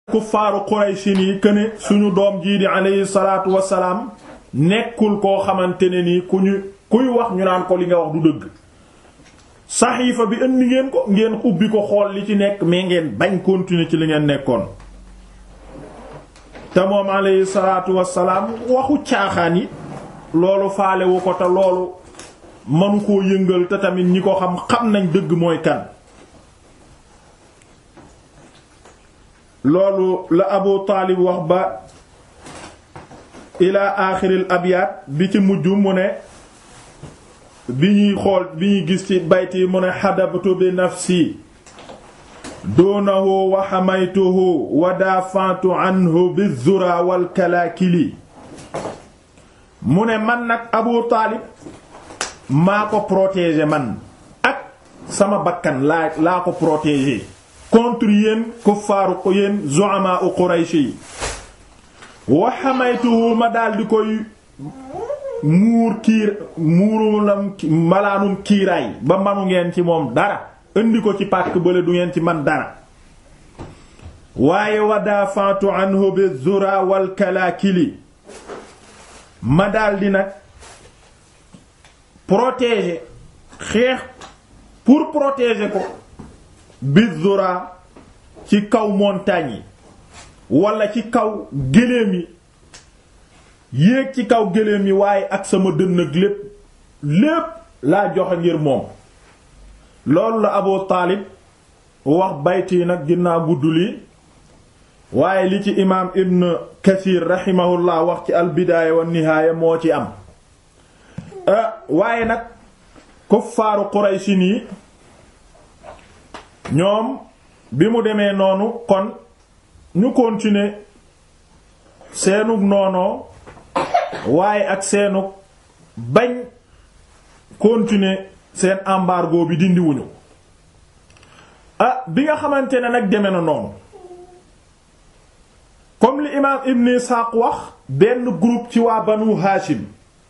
kuffaaru Quraysin yi këne suñu doom jii di alayhi salaatu wassalaam nekkul koo xamante ne nii ku ñu kuy wax ñu naan ko li nga wax du dëgg saxiifa bi indi ngeen ko ngeen ubbi ko xool li ci nekk mais ngeen bañ continuer ci li ngeen nekkoon te moom alayhi salaatu wassalaam waxu caaxaan yi loolu faalewu ko te loolu manu koo yëngal te tamit ñi ko xam xam nañ dëgg mooy kan loolu la Abu Taalib wax ba ila aaxiril abyaat bi ci mujj mu ne bi ñuy xool bi ñuy gis ci bayt yi mu ne xadabtu bi nafsi duunahu wa xamaytuhu wa daafantu anhu bi zura wal kalaakili mu ne man nag Abu Taalib maa ko protéger man ak sama bakkan laa laa ko protéger contre yéen kuffaaru ko yéen zu'ama u Quraysh yi wa xamaytuhu ma daal di koy muur kiir muurulam malaanum kiiraay ba manu ngeen ci moom dara indi ko ci pàkk bële du ngeen ci man dara waaye wa daafa'tu anhu bi zura wal kalaakili ma daal di nag protéger xeex pour protéger ko bizura ci kaw montagne yi wala ci kaw gëléem yi yéeg ci kaw gëléem yi waaye ak sama dënn ak lépp lépp laa joxe ngir moom loolu la Abu Taalib wax bayti yi nag ginnaaw gudd lii waaye li ci imaam Ibn Kathir rahimahullah wax ci albidaaya wa nihaaya moo ci am waaye nag kuffaaru Quraysin yi ñoom bi mu demee noonu kon ñu continuer seenug noonoo waaye ak seenug bañ continuer seen embargo bi dindiwuñu ah bi nga xamante ne nag deme na noonu comme li imaam Ibn Ishaq wax benn groupe ci waa Banu Hashim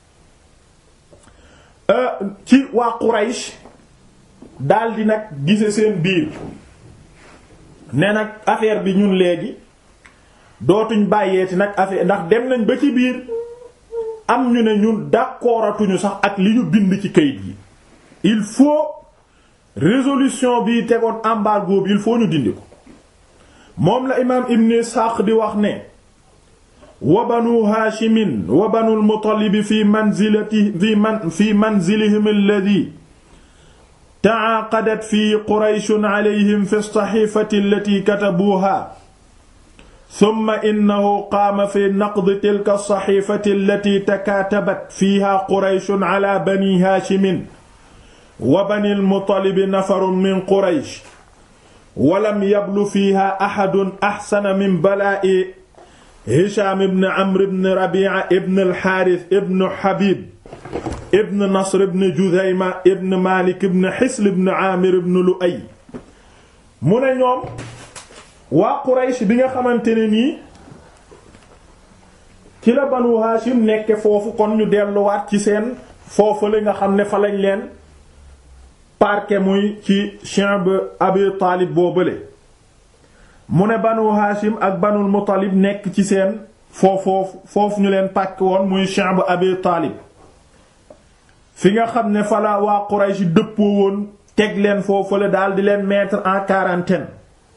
ci waa Quraysh daldi nag gise seen biir ne nag affaire bi ñun léegi dootuñ bàyyeeti nag affaire ndax dem nañ ba ci biir am ñu ne ñun d'accordatuñu sax ak li ñu bind ci kayit yi il faut résolution bi tegoon embargo bi il faut ñu dindi ko moom la imaam Ibn Ishaq di wax ne wa banu haashimin wa banu al-Muttalib fi manzilati fi man fi manzilihim alladhi taaqadat fii qurayshun alayhim fi saxiifati allati katabuuha summa innahu qaama fi naqdi tilka saxiifati allati takaatabat fiiha qurayshun ala bani haashimin wa bani al-Muttalib nafarun min quraysh walam yablu fiiha axadun axsana min balaa'i Hishaam ibn Amr ibn Rabii'a ibn al-Haaris ibn Habiib ibn Nasr ibn Judayma ibn Malik ibn Hisl ibn Amir ibn Lu'ay mu ne ñoom waa Quraysh bi nga xamante ne nii ci la Banu Hashim nekke foofu kon ñu delluwaat ci seen foofu la nga xam ne fa lañ leen parqué muy ci Shi'b Abi Taalib boobale mu ne Banu Hashim ak Banul Muttalib nekk ci seen foofu foofu ñu leen pàkk woon muy Shi'b Abi Taalib fi nga xam ne fala waa Quraysh dëppoo woon teg leen foofu la daal di leen mettre en quarantaine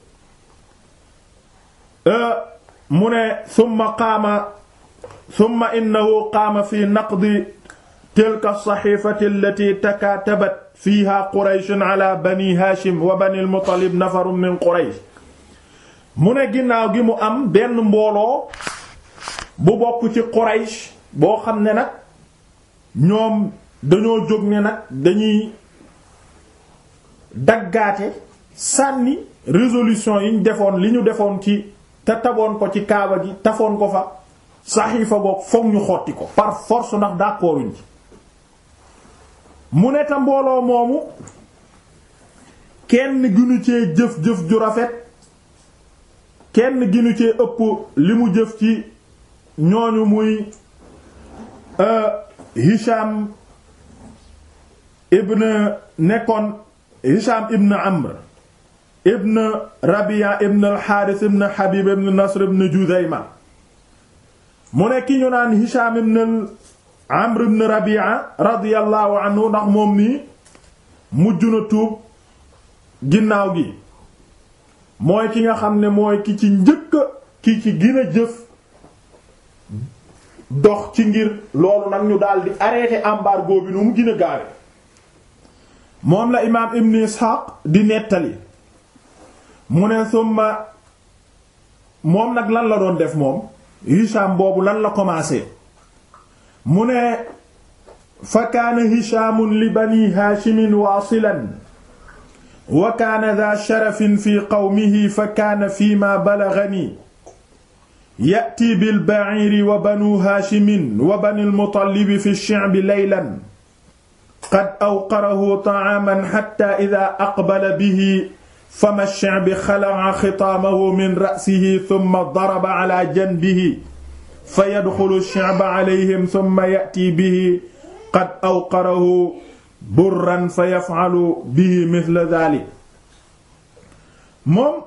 mu ne summa qaama summa innahu qaama fi naqdi tilka saxiifati allati takaatabat fiiha Qurayshun ala bani Haashim wa bani al-Muttalib nafarun min Quraysh mu ne ginnaaw gi mu am benn mbooloo bu bokk ci Quraysh boo xam ne nag ñoom dañoo jóg ne nag dañuy daggaate sànni résolution yi ñu defoon li ñu defoon ci te taboon ko ci kaaba gi tafoon ko fa saxiifa boog fokk ñu xotti ko par force ndax d'accorduñ ci mu ne ta mbooloo moomu kenn ginu cee jëf-jëf ju rafet kenn ginu cee ëpp li mu jëf ci ñooñu muy Hisham ibn nekkoon Hisham ibn Amr ibn Rabi'a ibn al-Harith ibn Habib ibn Nasr ibn Judayma mu ne ki ñu naan Hisham ibn Amr ibn Rabi'a radiyallahu anhu ndax moom nii mujj na tuub ginnaaw gi mooy ki nga xam ne mooy ki ci njëkk ki ci gën a jëf dox ci ngir loolu nag ñu daal di arrêter embargo bi nu mu gën a gaawe moom la imaam Ibn Ishaq di nettali mu ne summa moom nag lan la doon def moom Hisham boobu lan la commencé mu ne fa kaana Hishamun li bani Haashimin waasilan wa kaana daa sharafin fi qawmihi fa kaana fiimaa balaghanii ya'tii bil ba'iiri wa banuu Haashimin wa banil Mutallib fi ash-shi'bi laylan qad awqarahu ta'aaman hattaa idhaa aqbala bihi fama ash-shi'bi khala'a khitaamahu min ra'sihi thumma daraba 'alaa janbihi fayadxulu ash-shi'ba 'alayhim thumma ya'tii bihi qad awqarahu burran fa yaf'alu bihi mithla dhalik moom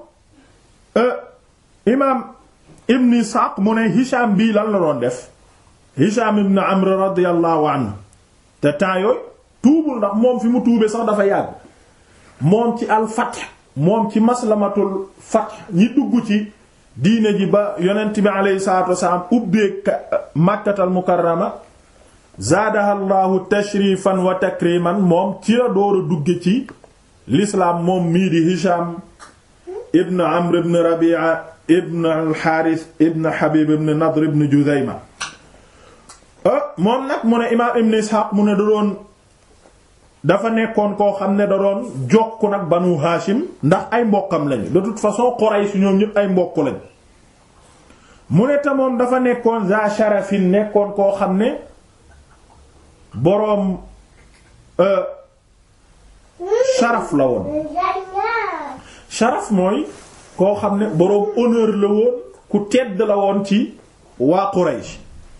imaam ibn Isxaaq mu ne Hisham bii lan la doon def Hisham ibn Amr radiyallahu anhu te temps yooyu tuubul ndax moom fi mu tuubee sax dafa yàgg moom ci al-Fath moom ci maslamatul Fath ñi dugg ci diine ji ba yonent bi alayhi salaatu wasalaam ubbee Makkatal Mukarrama zaadaha llahu tashrifan wa takriman moom ci la door a dugge ci l'islam moom mii di Hisham ibn Amr ibn Rabi'a ibn al-Harith ibn Habib ibn Nadr ibn Judayma moom nag mu ne imaam ibn Ishaq mu ne da doon dafa nekkoon koo xam ne da doon jokk nag Banu Hashim ndax ay mbokkam lañu de toute façon Quraysh ñoom ñëpp ay mbokk lañ mu ne te moom dafa nekkoon za sharafin nekkoon koo xam ne boroom sharaf la woon sharaf mooy koo xam ne boroom honneur la woon ku tedd la woon ci waa Quraysh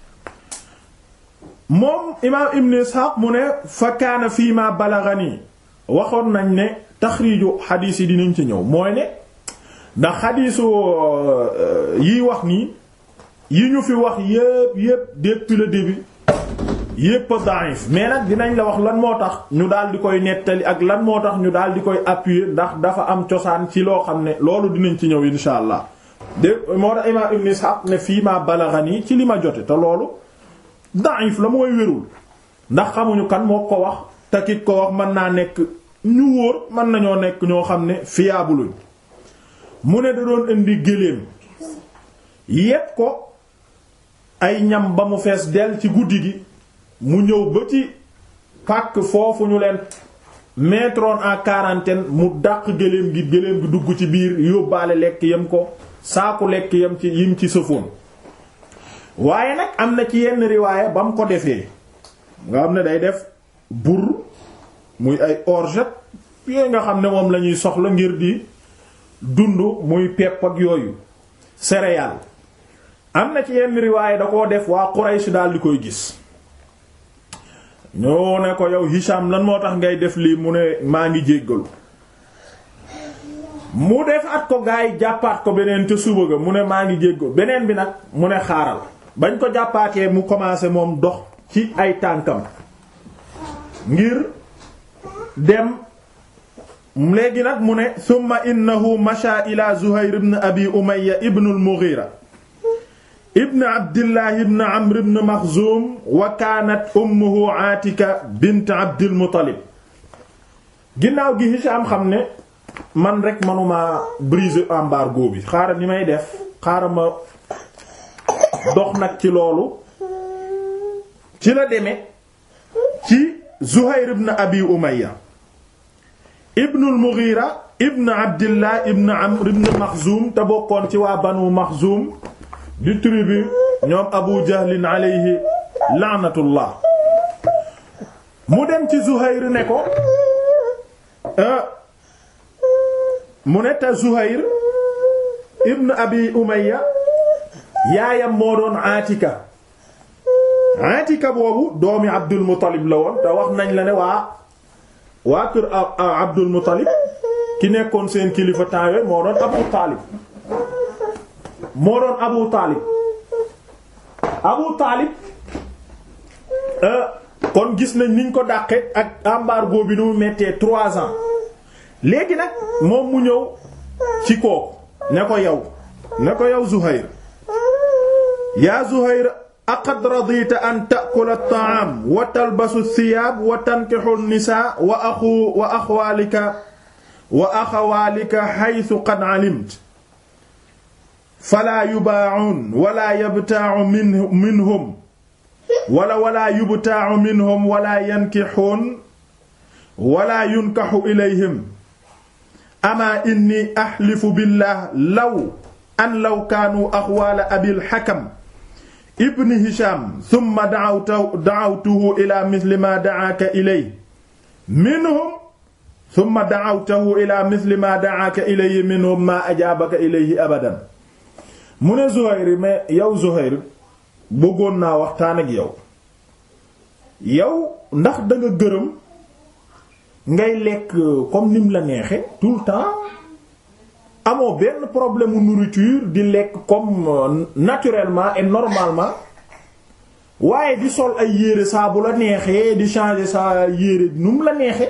moom imaam Ibn Ishaq mu ne fa kaana fii ma balaghani waxoon nañ ne taxriiju xadiis yi dinañ ci ñëw mooy ne ndax xadiisu yiy wax nii yi ñu fi wax yépp yépp depuis le début yépp da'if mais nag dinañ la wax lan moo tax ñu daal di koy nettali ak lan moo tax ñu daal di koy appuyer ndax dafa am cosaan ci loo xam ne loolu dinañ ci ñëw insha allah de moo tax imaam Ibn Ishaq ne fii ma balaghani ci li ma jote te loolu da'if la mooy wérul ndax xamuñu kan moo ko wax te ki ko wax mën naa nekk ñu wóor mën nañoo nekk ñoo xam ne fiable mu ne da doon indi géléem yépp ko ay ñam ba mu fees del ci guddi gi mu ñëw ba ci pàkk foofu ñu leen mettroon en quarantaine mu dàq géléem gi géléem gi dugg ci biir yóbbaale lekk yam ko saaku lekk yam ci yim ci sëfoon waaye nag am na ci yenn riwaaya ba mu ko defee nga xam ne day def bur muy ay orgeat yooyu nga xam ne moom lañuy soxla ngir di dund muy pepp ak yooyu céréales am na ci yenn riwaaya da koo def waa Quraysh daal di koy gis ñoo ne ko yow Hisham lan moo tax ngay def lii mu ne maa ngi jéggalu mu def at ko gaa yi jàppaat ko beneen te suba ga mu ne maa ngi jéggalu beneen bi nag mu ne xaaral bañ ko jàppaatee mu commencé moom dox ci ay tànkam ngir dem léegi nag mu ne summa innahu masha ila Zuhayr ibn Abi Umayya ibn al-Mughira ibn Abdillah ibn Amr ibn Makhzum wa kaanat ummuhu Aatika bint Abdil Muttalib ginnaaw gi Hisham xam ne man rek manuma briser embargo bi xaaral ni may def xaaral ma dox nag ci loolu ci la demee ci Zuhayr ibn Abi Umayya ibn al-Mughira ibn Abdillah ibn Amr ibn Makhzum te bokkoon ci waa Banu Makhzum di tribu ñoom Abu Jahlin alayhi la'natullah mu dem ci Zuhayr ne ko mu ne te Zuhayr ibn Abi Umayya yaayam moo doon Atika Atika boobu doomi Abdul Muttalib la woon te wax nañ la ne waa waa kër Abdul Muttalib ki nekkoon seen kilifa temps yooyu moo doon Abu Taalib moo doon Abu Taalib Abu Taalib kon gis nañ niñ ko dàqe ak embargo bi nu mu mettee trois ans léegi nag moom mu ñëw ci kooku ne ko yow ne ko yow Zuhayr yaa Zuhayr aqad radita an ta'kula at-ta'am wa talbasu ath-thiyab wa tankihu an-nisaa wa axu wa axwaalika wa axawaalika haythu qad 'alimta falaa yubaa'uun wala yabtaa'u minhum wala wala yubtaa'u minhum wala yankixuun wala yunkaxu ilayhim ama inni axlifu billah law an law kaanuu axwaala abil xakam ibn hisham summa dacawtuhu ila misli ma dacaaka ilay minhum summa dacawtuhu ila misli ma dacaaka ilayhi minhum ma ajaabaka ilayhi abadan mu ne Zuhayr mais yow Zuhayr bëggoon naa waxtaan ak yow yow ndax danga gërëm ngay lekk comme nim la neexe tout le temps amoo benn problème mu nourriture di lekk comme naturellement et normalement waaye di sol ay yére saa bu la neexee di changer sa yére nu mu la neexe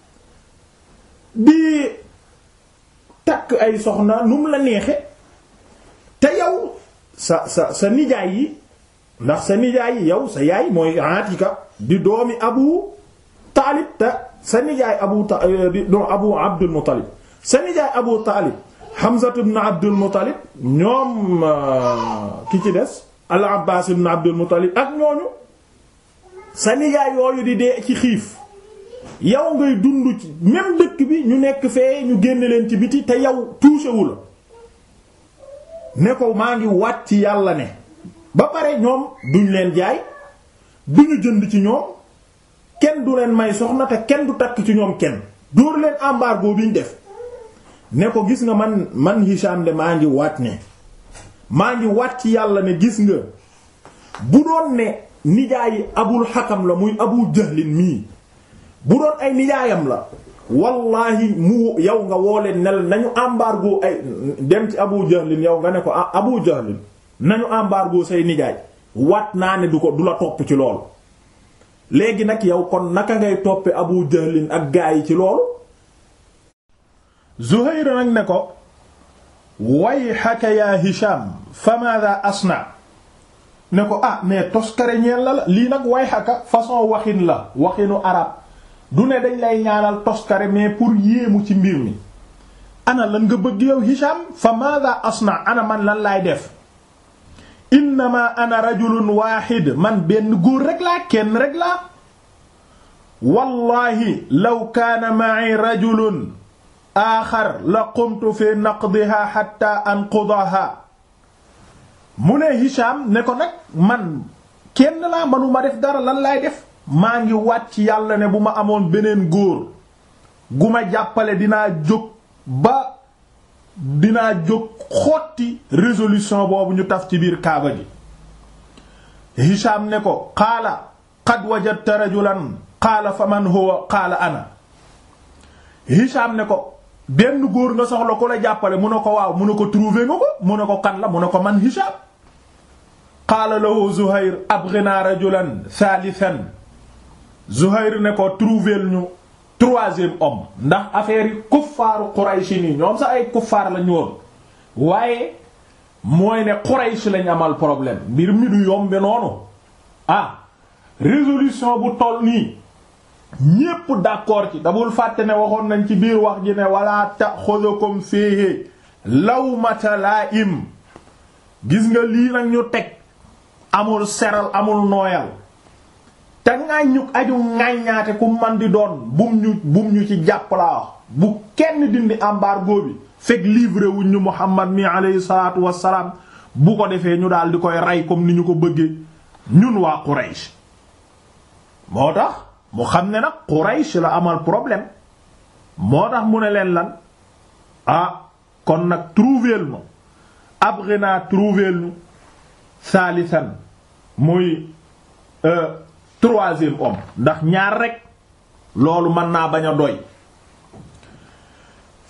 di takk ay soxna nu mu la neexe te yow sa sa sa nijaay yi ndax sa nijaay yi yow sa yaay mooy Atika di doomi Abu Taalib te sa nijaay Abu Ta di doom Abu Abdul Muttalib sa nijaay Abu Taalib Hamza ibn Abdul Muttalib ñoom ki ci des Al Abbaas ibn Abdul Muttalib ak ñooñu sa nijaay yooyu di dee ci xiif yow ngay dund ci même dëkk bi ñu nekk fee ñu génne leen ci biti te yow touché wu la ne ko maa ngi waat ci yàlla ne ba pare ñoom duñ leen jaay duñu jënd ci ñoom kenn du leen may soxna te kenn du takk ci ñoom kenn dóor leen embargo bi ñu def ne ko gis nga man man Hisham de maa ngi waat ne maa ngi waat ci yàlla ne gis nga bu doon ne nijaayi abul xakam la muy abu jahlin mii bu doon ay nijaayam la wallahi mu yow nga woo leen ne nañu embargo ay dem ci abu jahlin yow nga ne ko abu jahlin nañu embargo say nijaay wat naa ne du ko du la topp ci loolu léegi nag yow kon naka ngay toppe abu jahlin ak gaa yi ci loolu Zuhayr nag ne ko wayhaka yaa Hisham fa madha asna ne ko ah mais toskare ñeel la la lii nag wayhaka façon waxin la waxinu arab du ne dañ lay ñaanal toskare mais pour yéemu ci mbir mi ana lan nga bëgg yow Hisham fa madha asna ana man lan laay def innama ana rajulun wahid man benn góor rek laa kenn rek laa wallahi law kaana ma'i rajulun aaxar la qumtu fi naqdiha hatta anqudaha mu ne Hisham ne ko nag man kenn laa manuma def dara lan laay def maa ngi wàcc yàlla ne bu ma amoon beneen góor gu ma jàppale dinaa jóg ba dinaa jóg xotti résolution boobu ñu taf ci biir kaaba gi Hisham ne ko qaala qad wajadta rajulan qaala fa man huwa qaala ana Hisham ne ko benn góor nga soxla ko la jàppale mu ne ko waaw mu ne ko trouver nga ko mu ne ko kan la mu ne ko man Hisham qaala lahu Zuhayr abghina rajulan thalithan Zuhayr ne ko trouver ñu troisième homme ndax affaire yi kuffaaru Quraysh nii ñoom sax ay kuffaar lañu woon waaye mooy ne Quraysh lañ amal problème mbir mi du yombe noonu ah résolution bu toll nii ñépp d'accord ci dabul fàtte ne waxoon nañ ci biir wax ji ne wala ta'khudhukum fihi lawmata la'im gis nga lii nag ñu teg amul seral amul nooyal te ŋàññu aju ŋàññaate ku man di doon bum ñu bum ñu ci jàpp laa wax bu kenn dindi embargo bi fekk livré wuñ ñu Muhammad mi alayhi salaatu wassalaam bu ko defee ñu daal di koy rey comme ni ñu ko bëggee ñun waa Quraysh moo tax mu xam ne nag Quraysh la amal problème moo tax mu ne leen lan ah kon nag trouver nu abghina trouver nu saalisan muy troisième homme ndax ñaar rek loolu mën naa bañ a doy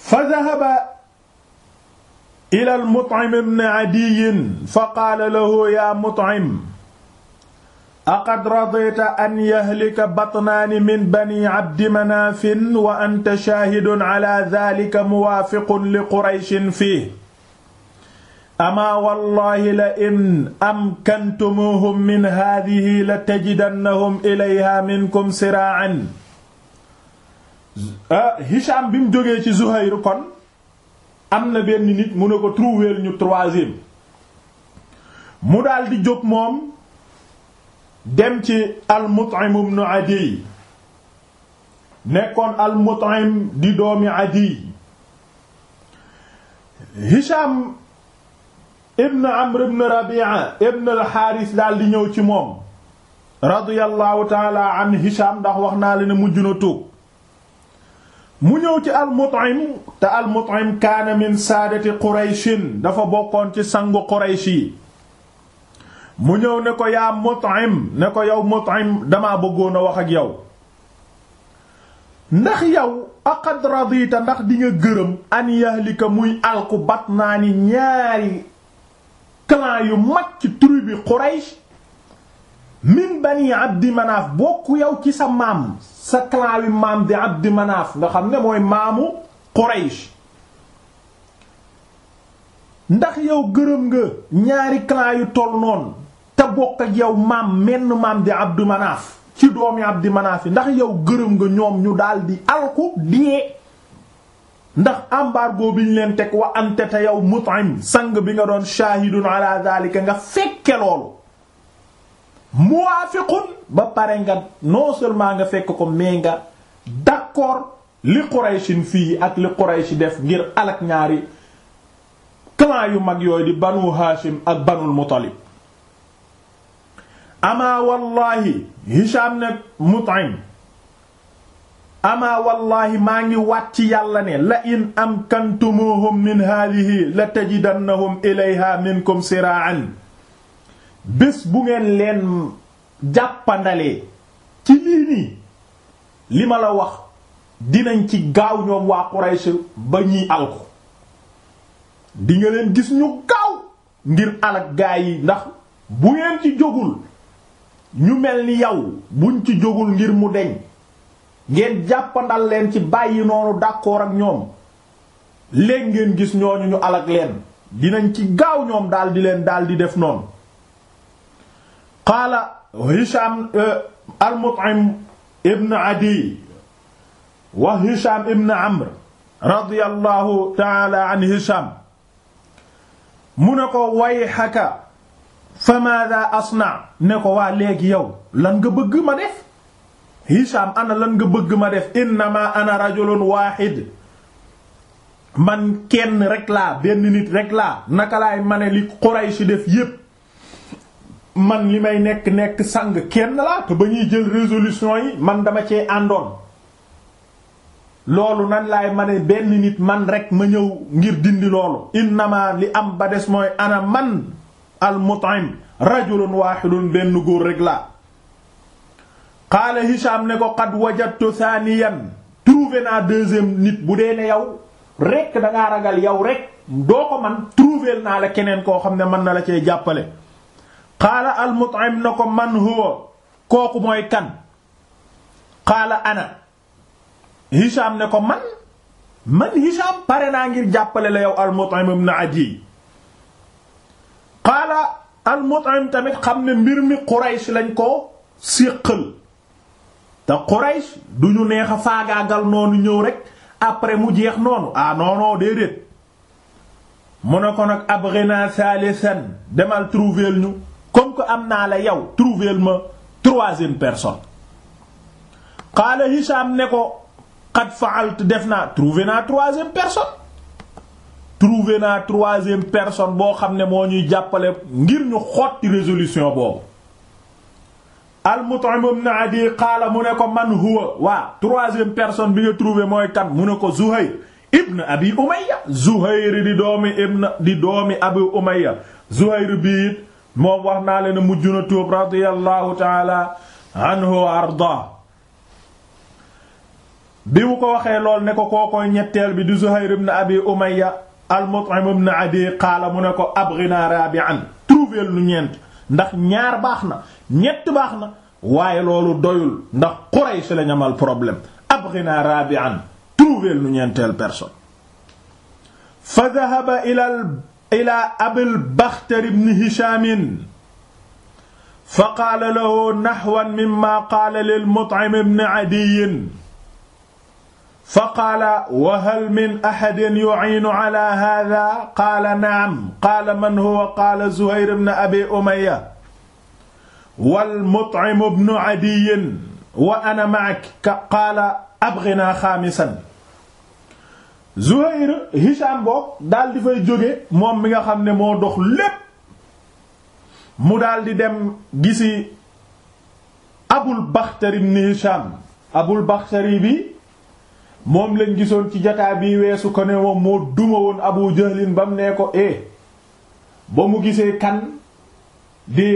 fa dahaba ila al-Mut'im ibn Adiy fa qaala lahu yaa Mut'im aqad radita an yahlika batnaani min bani Abdi Manaafin wa anta shaahidun ala dhaalika muwaafiqun li Qurayshin fiihi amaa wallaahi la in amkantumuuhum min haadhihi la tajidannahum ilayhaa minkum siraa'an Hicham bi mu jógee ci Zuhayr kon am na benn nit mu ne ko trouver ñu troisième mu daal di jóg moom dem ci al-Mut'im ibn Adiy nekkoon al-Mut'im di doomi Adiy Hicham ibn Amr ibn Rabi'a ibn al-Harith daal di ñëw ci moom radiyallahu ta'ala an Hicham ndax wax naa la ne mujj na tuub mu ñëw ci al-Mut'im te al-Mut'im kaana min saadati Qurayshin dafa bokkoon ci sangu Quraysh yi mu ñëw ne ko yaa Mut'im ne ko yow Mut'im damaa bëggoon a wax ak yow ndax yow aqad radita ndax di nga gërëm an yahlika muy alku batnaani ñaari clan yu mag ci tribu Quraysh min bani Abdi Manaaf bokk yow ci sa maam sa clan wi maam di Abdi Manaaf nga xam ne mooy maamu Quraysh ndax yow gërëm nga ñaari clan yu toll noonu te bokk ak yow maam menn maam di Abdi Manaaf ci doomi Abdi Manaaf yi ndax yow gërëm nga ñoom ñu daldi alku diyee ndax embargo bi ñu leen teg wa ante te yow Mut'im sang bi nga doon shahidun ala zalika nga fekke loolu muwaafiqun ba pare nga non seulement nga fekk ko mais nga d'accord li Qurayshin fii ak li Quraysh def ngir alak ñaari clan yu mag yooyu di banu Hashim ak banul Muttalib amaa wallahi Hisham ne Mut'im amaa wallahi maa ngi wàt ci yàlla ne la in amkantumuhum min haadihi la tajidannahum ilayha minkum sira'an bés bu ngeen leen jàppandalee ci lii nii li ma la wax dinañ ci gaaw ñoom waa Quraysh ba ñiy alko di nga leen gis ñu gaaw ngir alak gaay yi ndax bu ngeen ci jógul ñu mel ni yow buñ ci jógul ngir mu deñ ngeen jàppandal leen ci bàyyi noonu d'accord ak ñoom léegi ngeen gis ñooñu ñu alak leen dinañ ci gaaw ñoom daal di leen daal di def noonu qaala Hisham al-Mut'im ibn Adi wa Hisham ibn Amr radiyallahu ta'ala an Hisham mu ne ko wayhaka fa maadha asna ne ko waa léegi yow lan nga bëgg ma def Hisham ana lan nga bëgg ma def innama ana rajulun wahid man kenn rek laa benn nit rek laa naka laay mane li Quraysh def yépp man li may nekk nekk sang kenn laa te ba ñuy jël résolution yi man dama cee àndoon loolu nan laay ma ne benn nit man rek ma ñëw ngir dindi loolu innama li am ba des mooy ana man al Mut'im rajulun wahidun benn góor rek laa qaala Hisham ne ko qad wajadtu thaniyan trouvé naa deuxième nit bu dee ne yow rek dangaa ragal yow rek doo ko man trouvé naa la keneen koo xam ne mën na la cee jàppale qaala al Mut'im na ko man huwa kooku mooy kan qaala ana Hisham ne ko man man Hisham pare naa ngir jàppale la yow al Mut'im ibn Adi qaala al Mut'im tamit xam ne mbir mi Quraysh lañ ko séqal te Quraysh du ñu neex a faagaagal noonu ñëw rek après mu jeex noonu ah non non déedéet mu ne ko nag abghina salisan demal trouver ñu comme que am naa la yow trouver ma troisième personne qaala Hisham ne ko qad fa'alt def naa trouver naa troisième personne trouver naa troisième personne boo xam ne moo ñuy jàppale ngir ñu xotti résolution boobu al-Mut'im ibn Adi qaala mu ne ko man huwa waa troisième personne bi nga trouver mooy kan mu ne ko Zuhayr ibn Abi Umayya Zuhayr di doomi ibn di doomi Abi Umayya Zuhayr biit moom wax naa leen mujj na tuub radiyallahu ta'ala anhu wa arda bi mu ko waxee lool ne ko kookoy ñetteel bi di Zuhayr ibn Abi Umayya al-Mut'im ibn Adi qaala mu ne ko abghina rabi'an trouver lu ñeent ndax ñaar baax na ñett baax na waaye loolu doyul ndax Quraysh la ñamal problème abghina rabi'an trouver lu ñeenteel personne fa dhahaba ila ila Abil Bakhtar ibn Hisham fa qaala lahu nahwan mimma qaala lil Mut'im ibn Adiy fa qaala wa hal min ahadin yu'iinu ala haadha qaala na'am qaala man huwa qaala Zuhayr ibn Abi Umayya wal Mut'im ibn Adiy wa ana ma'aka qaala abghinaa xaamisan Zuhayr Hisham boog daal di fay jóge moom mi nga xam ne moo dox lépp mu daal di dem gisi Abul Bakhtari ibn Hisham Abul Bakhtari bi moom lañ gisoon ci jataa bi weesu ko ne moom moo duma woon Abu Jahlin ba mu nee ko e ba mu gisee kan di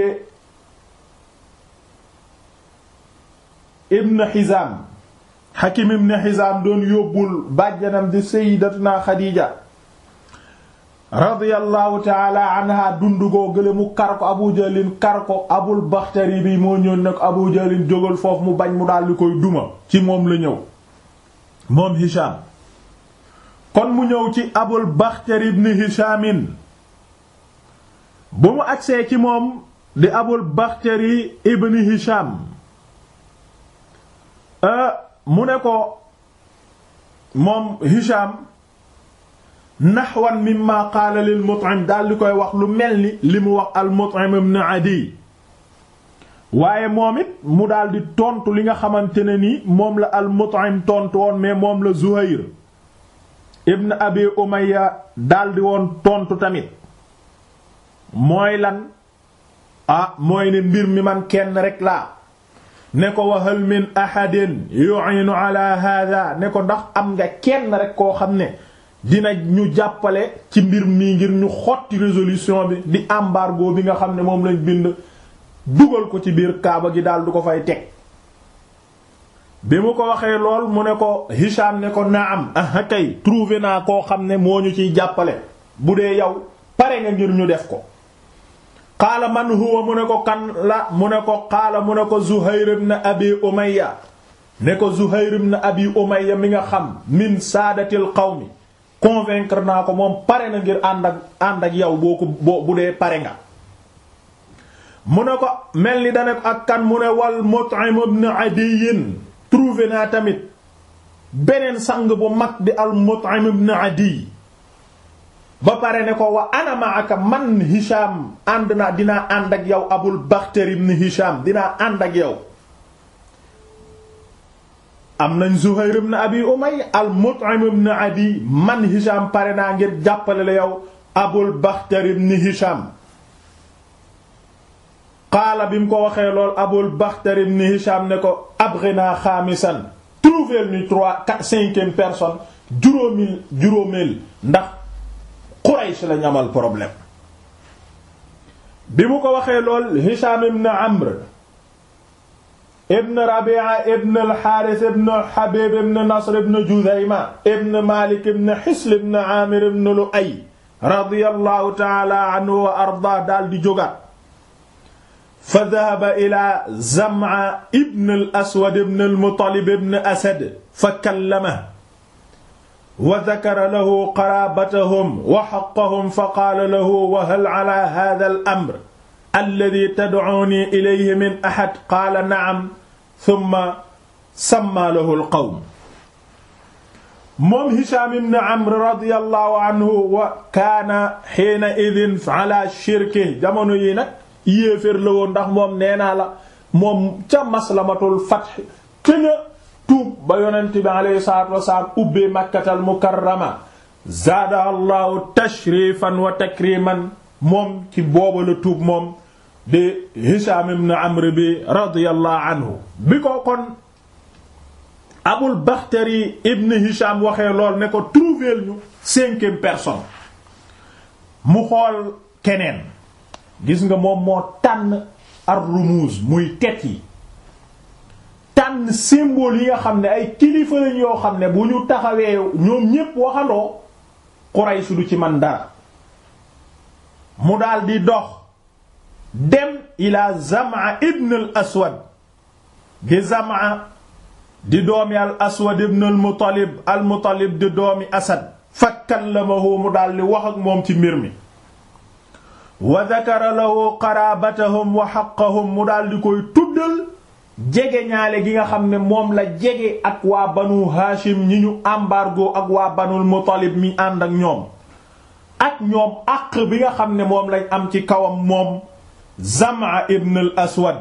Ibn Hizam Hakim ibn Hizam doon yóbbul bàjjanam di Sayyidatuna Khadija radiyallahu taala anha dundugoo gële mu kar ko Abu Jahlin kar ko Abul Bakhtari bi moo ñëw ne ko Abu Jahlin jógal foofu mu bañ mu daal di koy duma ci moom la ñëw moom Hisham kon mu ñëw ci Abul Bakhtari ibn Hishamin bu mu agsee ci moom di Abul Bakhtari ibn Hisham mu ne ko moom Hisham naxwan mimma qaala lil Mut'im daal di koy wax lu mel ni li mu wax al Mut'im ibn Adi waaye moom it mu daal di tontu li nga xamante ne ni moom la al Mut'im tontu woon mais moom la Zuhayr ibn Abi Umayya daal di woon tontu tamit mooy lan ah mooy ne mbir mi man kenn rek laa ne ko wa hal min ahadin yu'inu ala hadha ne ko ndax am nga kenn rek koo xam ne dina ñu jàppale ci mbir mii ngir ñu xotti résolution bi di embargo bi nga xam ne moom lañ bind dugal ko ci biir kaaba gi daal du ko fay teg bi mu ko waxee lool mu ne ko Hisham ne ko naam ah kay trouvé naa koo xam ne moo ñu ciy jàppale bu dee yow pare nga ngir ñu def ko qaala man huwa mu ne ko kan la mu ne ko qaala mu ne ko Zuhayr ibn Abi Umayya ne ko Zuhayr ibn Abi Umayya mi nga xam min saadatil qawmi convaincre naa ko moom pare na ngir ànd ak ànd ak yow boo ko boo bu dee pare nga mu ne ko mel ni dane ko ak kan mu ne wal Mut'im ibn Adiy trouvé naa tamit beneen sang bu mag di al Mut'im ibn Adiy ba pare ne ko wa ana ma'aka man Hisham ànd naa dinaa ànd ak yow Abul Bakhtari ibn Hisham dinaa ànd ak yow am nañ Zuhayr ibn Abi Umayya al Mut'im ibn Adi man Hisham pare naa ngir jàppale la yow Abul Bakhtari ibn Hisham qaala bi mu ko waxee lool Abul Bakhtari ibn Hisham ne ko abghina xaamisan trouver ñu trois quatre cinquième personne juróomil juróomeel ndax Quraysh la ñamal problème bi mu ko waxee lool Hisham ibn Amr ibn Rabi'a ibn al-Harith ibn Habib ibn Nasr ibn Judayma ibn Malik ibn Hisl ibn Amir ibn Lu'ay radiyallahu ta'ala anhu wa arda daal di jógaat fa dhahaba ila Zam'a ibn al-Aswad ibn al-Muttalib ibn Asad fa kallamahu wa dhakara lahu qarabatahum wa haqqahum fa qaala lahu wa hal ala hadha al-amr alladhi tad'uni ilayhi min ahad qaala na'am thumma samma lahu al-qawm moom Hisham ibn Amr radiyallahu anhu wa kaana hiina idhin ala shirki jamono yi nag yéeféer la woon ndax moom nee naa la moom ca maslamatul fath këña tuub ba yonent bi alayhi salaatu wasalaam ubbee makkatal mukarrama zaada allahu tashrifan wa takriman moom ci booba la tuub moom di Hisham ibn Amr bi radiyallahu anhu bi ko kon Abul Bakhtari ibn Hisham waxee lool ne ko trouver ñu cinquième personne mu xool keneen gis nga moom moo tànn ar-rumuz muy tet yi tànn tànn symbole yi nga xam ne ay kilifa lañ yoo xam ne bu ñu taxawee ñoom ñépp waxandoo Quraysh du ci man dara mu daal di dox dem ila Zam'a ibn al aswad di Zam'a di doomi al aswad ibn al muttalib al muttalib di doomi asad fa kallamahu mu daal di wax ak moom ci mbir mi wa dakara lahu qarabatahum wa haqqahum mu daal di koy tuddal jege ñaale gi nga xam ne moom la jege ak waa banu haashim ñi ñu embargo ak waa banul muttalib mi ànd ak ñoom ak ñoom àq bi nga xam ne moom lañ am ci kawam moom Zam'a ibn al aswad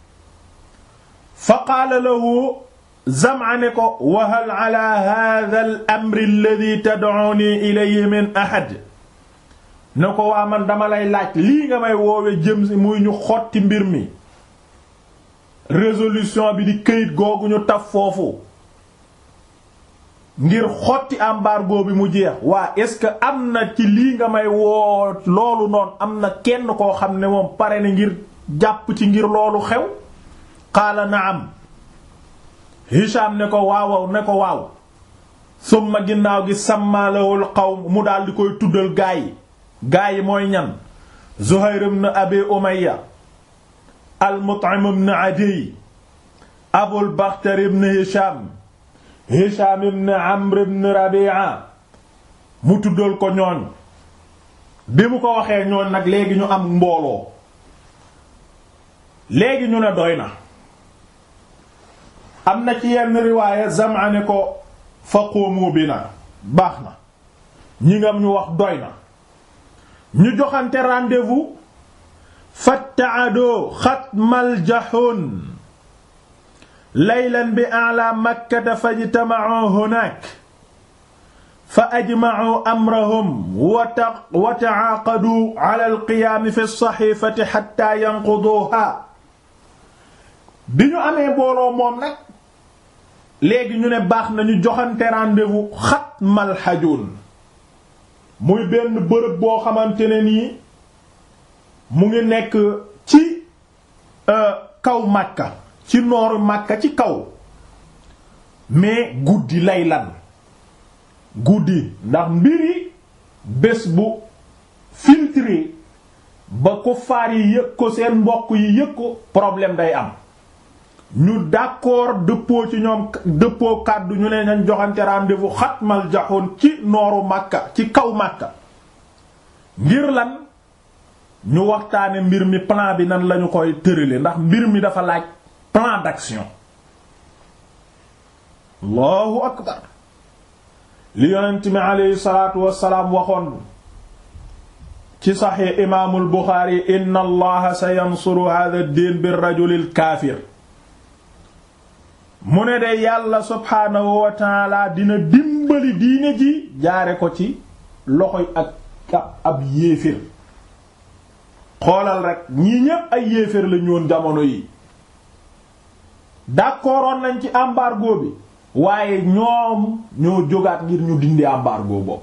fa qaala lahu Zam'a ne ko wa hal ala hadha al amri alladhi tad'uni ilayhi min ahad ne ko waa man dama lay laaj lii nga may woowe jëm si muy ñu xotti mbir mi résolution bi di këyit googu ñu taf foofu ngir xotti embargo bi mu jeex waa est-ce que am na ci lii nga may woo loolu noonu am na kenn koo xam ne moom pare na ngir jàpp ci ngir loolu xew qaala naam Hisham ne ko waawaw ne ko waaw summa ginnaaw gi sàmmaalawul qawm mu daal di koy tuddal gaa yi gaa yi mooy ñan Zuhayr ibn Abi Umayya al-Mut'im ibn Adiy Abul Bakhtar ibn Hisham Hisham ibn Amr ibn Rabi'a mu tuddal ko ñooñ bi mu ko waxee ñooñ nag léegi ñu am mbooloo léegi ñu ne doy na am na ci yenn riwaaya Zam'a ne ko faqumu bina baax na ñi ngam ñu wax doy na ñu joxante rendez-vous fattaadoo xatmal jaxoon laylan bi ala makkata fajtama'u hunaak fa ajma'u amrahum wa ta'aaqadu ala alqiyaam fi as-sahiifati hatta yanquduha bi ñu amee booloo moom nag léegi ñu ne baax na ñu joxante rendez-vous xatmal xajoon muy benn bërëb boo xamante ne nii mu ngi nekk ci kaw Makka ci nooru Makka ci kaw mais guddi lay lan guddi ndax mbiri bés bu filtré ba ko faar yi yëg ko seen mbokk yi yëg ko problème day am ñu d'accord dëppoo ci ñoom dëppoo kàddu ñu ne nañ joxante rendez-vous xatmal jaxoon ci nooru Makka ci kaw Makka ngir lan ñu waxtaane mbir mi plan bi nan lañu koy tërale ndax mbir mi dafa laaj plan d'action allahu akbar li yonent mi aleyhi salaatu wassalaam waxoon ci saxi imaamul Buxaari inna allaha sa yansuru hadha ad-din bir rajulil kaafir mu ne de yàlla subhaanahu wa taala dina dimbali diine ji jaare ko ci loxoy ak ab yéefér xoolal rek ñii ñépp ay yéefér la ñoon jamono yi d'accordoon nañ ci embargo bi waaye ñoom ñoo jógaat ngir ñu dindi embargo boobu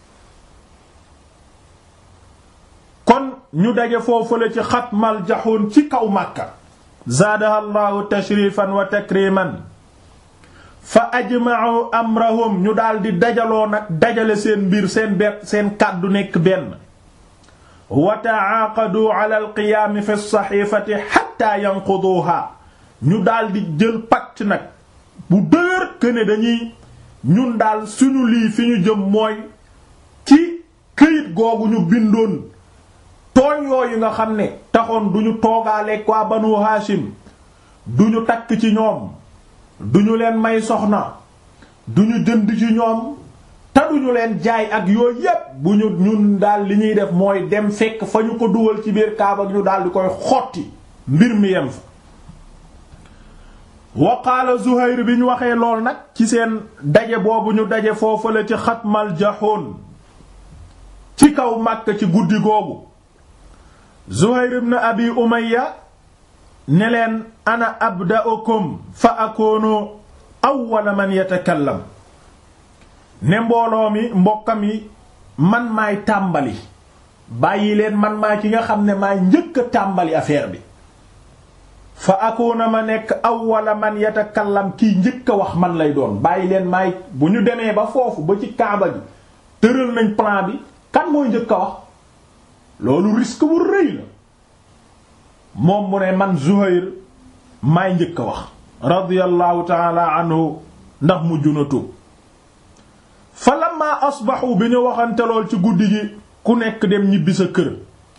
kon ñu daje foofule ci xatmal jaxoon ci kaw Makka zaadaha llahu tashrifan wa takriman fa ajma'u amrahum ñu daldi dajaloo nag dajale seen mbir seen bet seen kàddu nekk benn wa ta'aqadu ala alqiyaami fi saxiifati hatta yanquduha ñu daldi jël pacte nag bu dëgër këne dañuy ñun daal suñu lii fi ñu jëm mooy ci këyit googu ñu bindoon tooñ yooyu nga xam ne taxoon duñu toogaaleeg waa banu haashim duñu takk ci ñoom duñu leen may soxna duñu jënd ci ñoom te duñu leen jaay ak yooyu yépp bu ñu ñun daal li ñuy def mooy dem fekk fa ñu ko dugal ci biir kaaba ñu daal di koy xotti mbir mi yem fa wa qaala Zuhayr bi ñu waxee lool nag ci seen daje boobu ñu daje foofu la ci xatmal jaxoon ci kaw Makka ci guddi googu Zuhayr ibn Abi Umayya ne leen ana abda'ukum fa akoonu awwala man yatakallam ne mbooloo mi mbokkam yi man maay tàmbali bàyyi leen man maa ki nga xam ne maay njëkk a tàmbali affaire bi fa akuna ma nekk awwala man yatakallam kii njëkk a wax man lay doon bàyyi leen maay bu ñu demee ba foofu ba ci kaaba gi tëral nañ plan bi kan mooy njëkk a wax loolu risque bu rëy la moom mu ne man Zuhayr maay njëkk a wax radiyallahu taala anhu ndax mujj na tuub fa lamma asbaxu bi ñu waxante lool ci guddi gi ku nekk dem ñibbi sa kër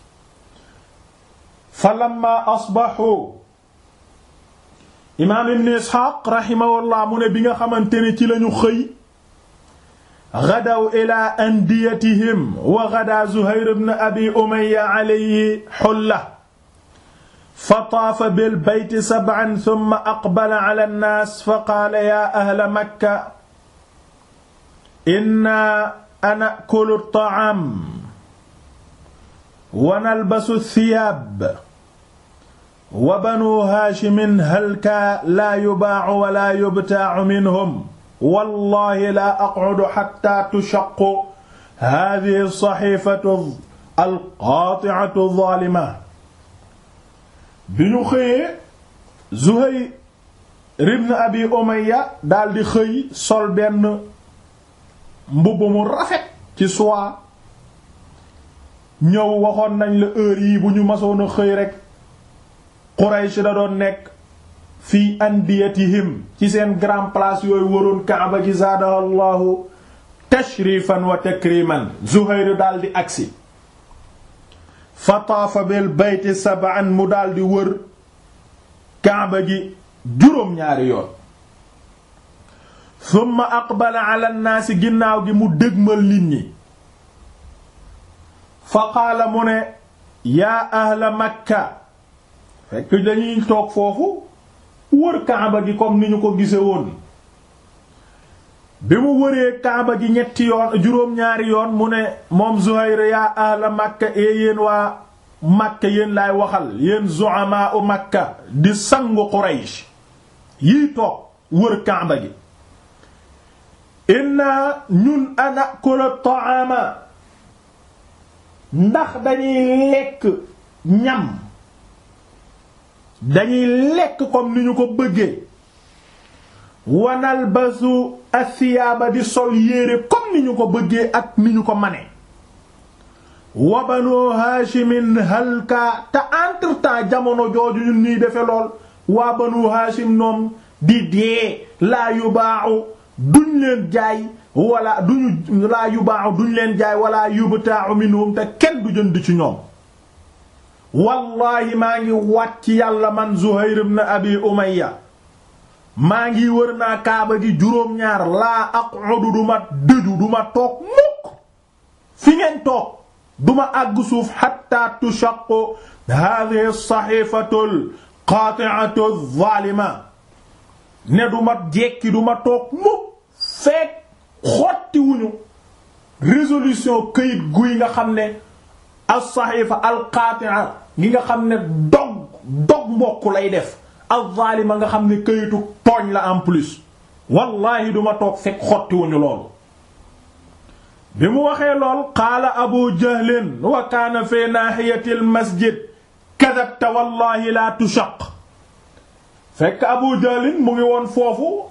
fa lamma asbaxu imaam ibn isxaaq raximahullah mu ne bi nga xamante ne ci lañu xëy gadaw ila andiyatihim wa gada zuhayr ibn abi umayya alayhi xulla fa taafa bil bayti sab'an thumma aqbala ala nnaas fa qaala yaa ahla makka inna anakulu at-ta'aam wa nalbasu ath-thiyaab wa banu haashimin halka laa yubaacu wa laa yubtaacu minhum wallahi laa aqcudu xatta tushaqqu haadihi as-saxiifatu al-qaati'atu adh-dhaalima bi ñu xëyee Zuhayr ibn Abi Umayya daldi xëy sol benn mbubb mu rafet ci soie ñëw waxoon nañ la heure yii bu ñu masoon a xëy rekk Quraysh da doon nekk fii andiyatihim ci seen grand place yooyu waroon Kaaba gi zaadaha Allahu tashrifan wa takriman Zuhayr daldi agsi fa taafa bil bayti sab'an mu daldi wër Kaaba gi juróom-ñaari yoon thumma aqbala ala nnaasi ginnaaw gi mu dégmal nit ñi fa qaala mu ne yaa ahla makka fekk dañuy toog foofu wër kaaba gi comme ni ñu ko gise woon bi mu wëree kaaba gi ñetti yoon juróom-ñaari yoon mu ne moom Zuhayr yaa ahla makka ee yéen waa makka yéen laay waxal yéen zu'amaa u makka di sangu Quraysh yii toog wër kaaba gi inna ñun anakula ta'ama ndax dañuy lekk ñam dañuy lekk comme ni ñu ko bëggee wanal basu asiyaaba di sol yére comme ni ñu ko bëggee ak ni ñu ko mane wa banu haashimin halka te entre temps jamono jooju ñun ñuy defe lool waa banu haashim noom di dee laa yubaaxu duñ leen jaay wala duñu laa yubaaxu duñ leen jaay wala yubta'u minhum te kenn du jënd ci ñoom wallahi maa ngi wàcc yàlla man Zuhayr ibn Abi Umayya maa ngi wër naa kaaba gi juróom-ñaar laa aq'udu duma dëju duma toog mukk fi ngeen toog duma àgg suuf hatta tushaqqu hadhihi as-sahifatu al-qati'atu adh-dhalima ne duma jekki duma toog mukk fekk xotti wuñu résolution këyit guy nga xam ne as-sahifa al-qati'a gi nga xam ne dog dog mbokk lay def az-zalima nga xam ne këyitu tooñ la en plus wallahi duma toog fekk xotti wuñu loolu bi mu waxee lool qaala abu jahlin wa kaana fi nahiyati al-masjid kadhabta wallahi la tushaq fekk abu jahlin mu ngi woon foofu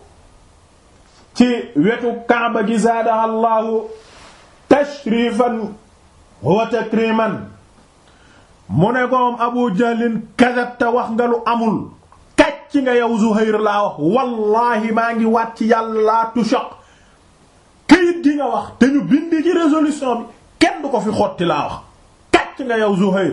ci wetu kaaba gi zaadaha allahu tashrifan wa takriman mu ne koom abu jahlin kadabta wax nga lu amul kàcc nga yow zuhayr laa wax wallahi maa ngi waat ci yàlla laa tushaq këyit gi nga wax te ñu bindi ci résolution bi kenn du ko fi xotti laa wax kàcc nga yow zuhayr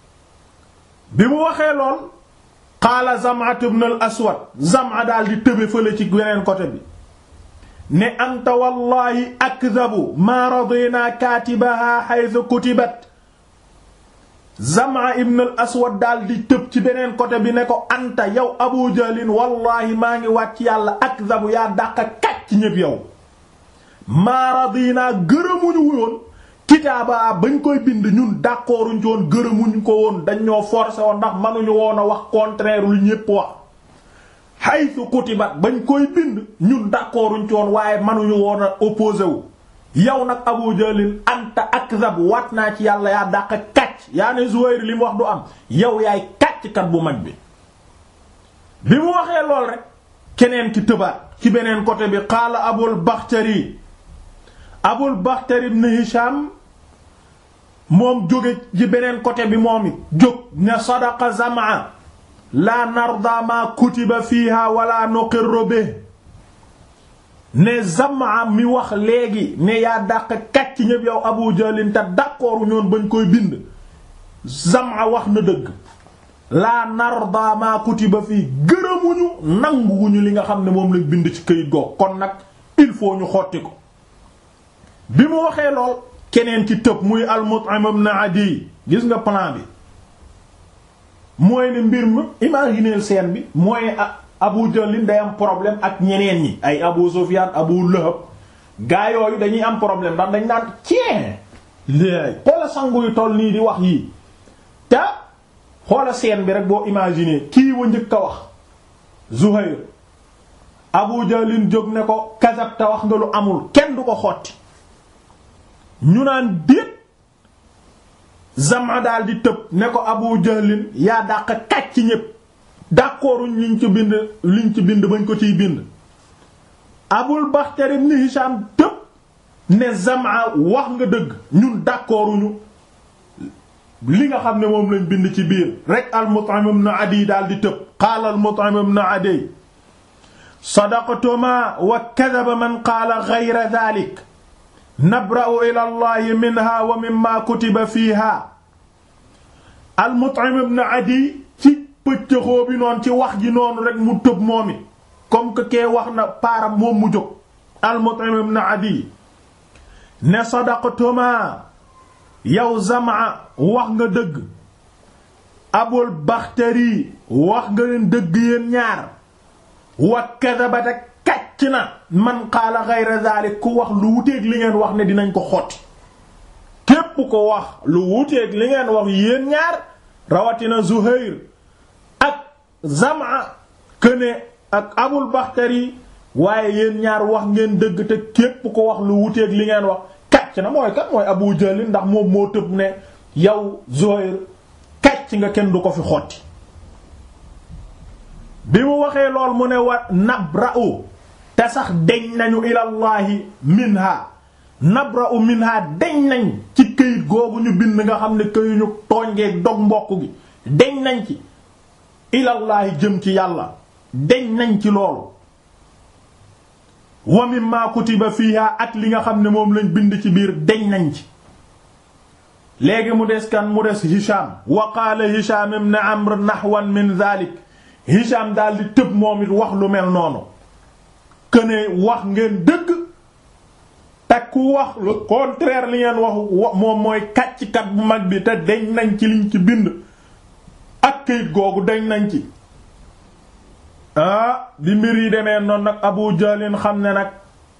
bi mu waxee lool qaala zam'at ibn al aswad zam'a daal di tëbe fële ci weneen côté bi ne anta wallahi akdabu maa radina kaatibaha haythu kutibat Zam'a ibn al aswad daal di tëb ci beneen côté bi ne ko anta yow Abu Jahlin wallahi maa ngi wàcc yàlla akdabu yaa dàq kàcc ñépp yow maa radina gërëmuñu woon kitaaba bañ koy bind ñun d'accorduñ ci woon gërëmuñ ko woon dañ ñoo forcé woon ndax mënuñu woon a wax contraire lu ñépp wax haythu kutibat bañ koy bind ñun d'accorduñ ci woon waaye mënuñu woon a opposé wu yow nag Abu Jahlin anta akzab waat naa ci yàlla yaa dàq kàcc yaa ne Zuhayr li mu wax du am yow yaay kàcckat bu mag bi bi mu waxee lool rek keneen ki tëbaat ci beneen côté bi qaala abul baxtari abul baxtari ibn hisham moom jóge ci beneen côté bi moom it jóg ne sadaqa zamaa la narda ma kutiba fiha wala nuqirru bi ne zamaa mi wax léegi ne yaa dàq kàcc ñëpp yow abu jahlin te d'accord ñoon bañ koy bind zamaa wax na dëgg la narda ma kutiba fii gërëmuñu nanguwuñu li nga xam ne moom lañ bind ci këyit goog kon nag il faut ñu xotti ko bi mu waxee lool keneen ci tëb muy al-Mut'im ibn Adi gis nga plan bi mooy ne mbir mi imaginer scène bi mooy Abu Jahl day am problème ak ñeneen ñi ay Abu Sufyan Abu Lahab gaa yooyu dañuy am problème ndax dañ naan cee léegi xoola sangu yu toll nii di wax yii te xoola scène bi rek boo imaginer kii wa njëkk a wax Zuhayr Abu Jahl jóg ne ko kasab te wax nga lu amul kenn du ko xotti ñu naan déet Zama daal di tëb ne ko Abu Jahlin yaa dàq kàcc ñépp d'accorduñ liñ ci bind liñ ci bind bañ ko ciy bind Abul Bakhtari ibn Hisham tëb ne Zama wax nga dëgg ñun d'accorduñu li nga xam ne moom lañ bind ci biir rek al-Mut'im ibn Adi daal di tëb qaala al-Mut'im ibn Adi sadaqtuma wa kadhaba man qaala ghayra dhalik nabra'u ila allahi minha wa mimma kutiba fiha al-Mut'im ibn Adi ci pëccëxoo bi noonu ci wax ji noonu rek mu tëb moom it comme que kee wax na paaram moom mu jóg al-Mut'im ibn Adi ne sadaqtuma yow Zam'a wax nga dëgg Abul Bakhtari wax nga leen dëgg yéen ñaar wa kadhabata kàcc na man qaala ghayra dhalik ku wax lu wuteeg li ngeen wax ne dinañ ko xotti képp ko wax lu wuteeg li ngeen wax yéen ñaar rawatina Zuhayr ak Zam'a këne ak Abul Bakhtari waaye yéen ñaar wax ngeen dëgg te képp ko wax lu wuteeg li ngeen wax kàcc na mooy kat mooy Abu Jahl ndax moom moo tëb ne yow Zuhayr kàcc nga kenn du ko fi xotti bi mu waxee lool mu ne wa nabra'u te sax deñ nañu ilallahi minha nabra'u minha deñ nañ ci këyit googu ñu bind nga xam ne këyuñu tooñgeeg dog mbokk gi deñ nañ ci ilallahi jëm ci yàlla deñ nañ ci loolu wa mimma kutiba fiha ak li nga xam ne moom lañ bind ci biir deñ nañ ci léegi mu des kan mu des Hisham wa qaala Hisham ibn Amr nahwan min dhalik Hisham daal di tëb moom it wax lu mel noonu këne wax ngeen dëgg te ku wax le contraire li ngeen wax moom mooy kàcckat bu mag bi te deñ nañ ci liñ ci bind ak këyit googu deñ nañ ci ah di mbir yi demee noonu nag Abu Jahlin xam ne nag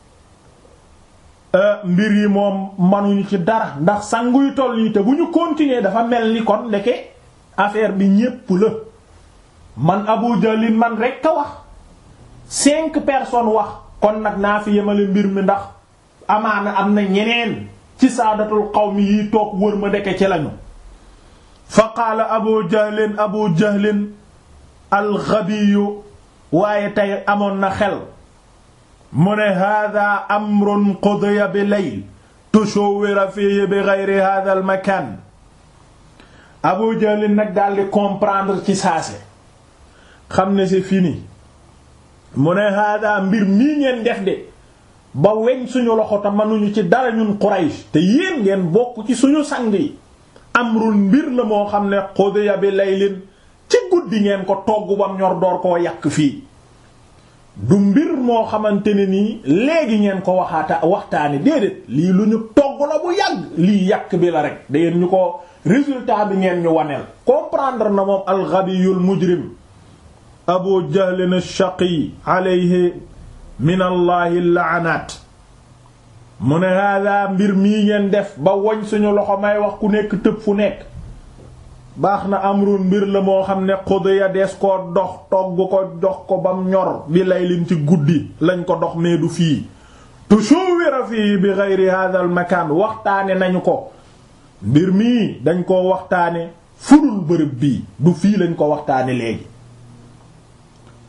mbir yi moom manuñu ci dara ndax sanguy toll yi te bu ñu continuer dafa mel ni kon ndeke affaire bi ñépp la man Abu Jahlin man rekk a wax cinq personnes wax kon nag naa fi yemale mbir mi ndax amaana am na ñeneen ci saadatul qawmi yi toog wër ma ndeke ci lañu fa qaala Abu Jahlin Abu Jahlin al-ghabiyu waaye tey amoon na xel mu ne hada amrun qudiya bi layl tushawwira fihi bi ghayri hada al makan Abu Jahl nag daldi comprendre ci saase xam ne c'est fini mu ne hada mbir mii ngeen def de ba weñ suñu loxo te mënuñu ci dara ñun Quraysh te yéen ngeen bokk ci suñu sang yi amrun mbir la moo xam ne qudiya bi laylin ci guddi ngeen ko togg bam ñor door koo yàq fii du mbir moo xamante ne nii léegi ngeen ko waxaata waxtaani déedéet lii lu ñu togg la bu yàgg lii yàq bi la rek dangeen ñu ko résultat bi ngeen ñu waneel comprendre na moom alxabiyul mujrim abu jahlin ash-shaqi alayhi min allahi laanaat mu ne hada mbir mii ngeen def ba woñ suñu loxo may wax ku nekk tëb fu nekk baax na amrun mbir la moo xam ne xudiya des koo dox togg ko dox ko bam ñor bi laylin ci guddi lañ ko dox mais du fii tushawwira fii bi ghayri hadha al makan waxtaane nañu ko mbir mii dañ koo waxtaane fudul bërëb bii du fii lañ ko waxtaane léegi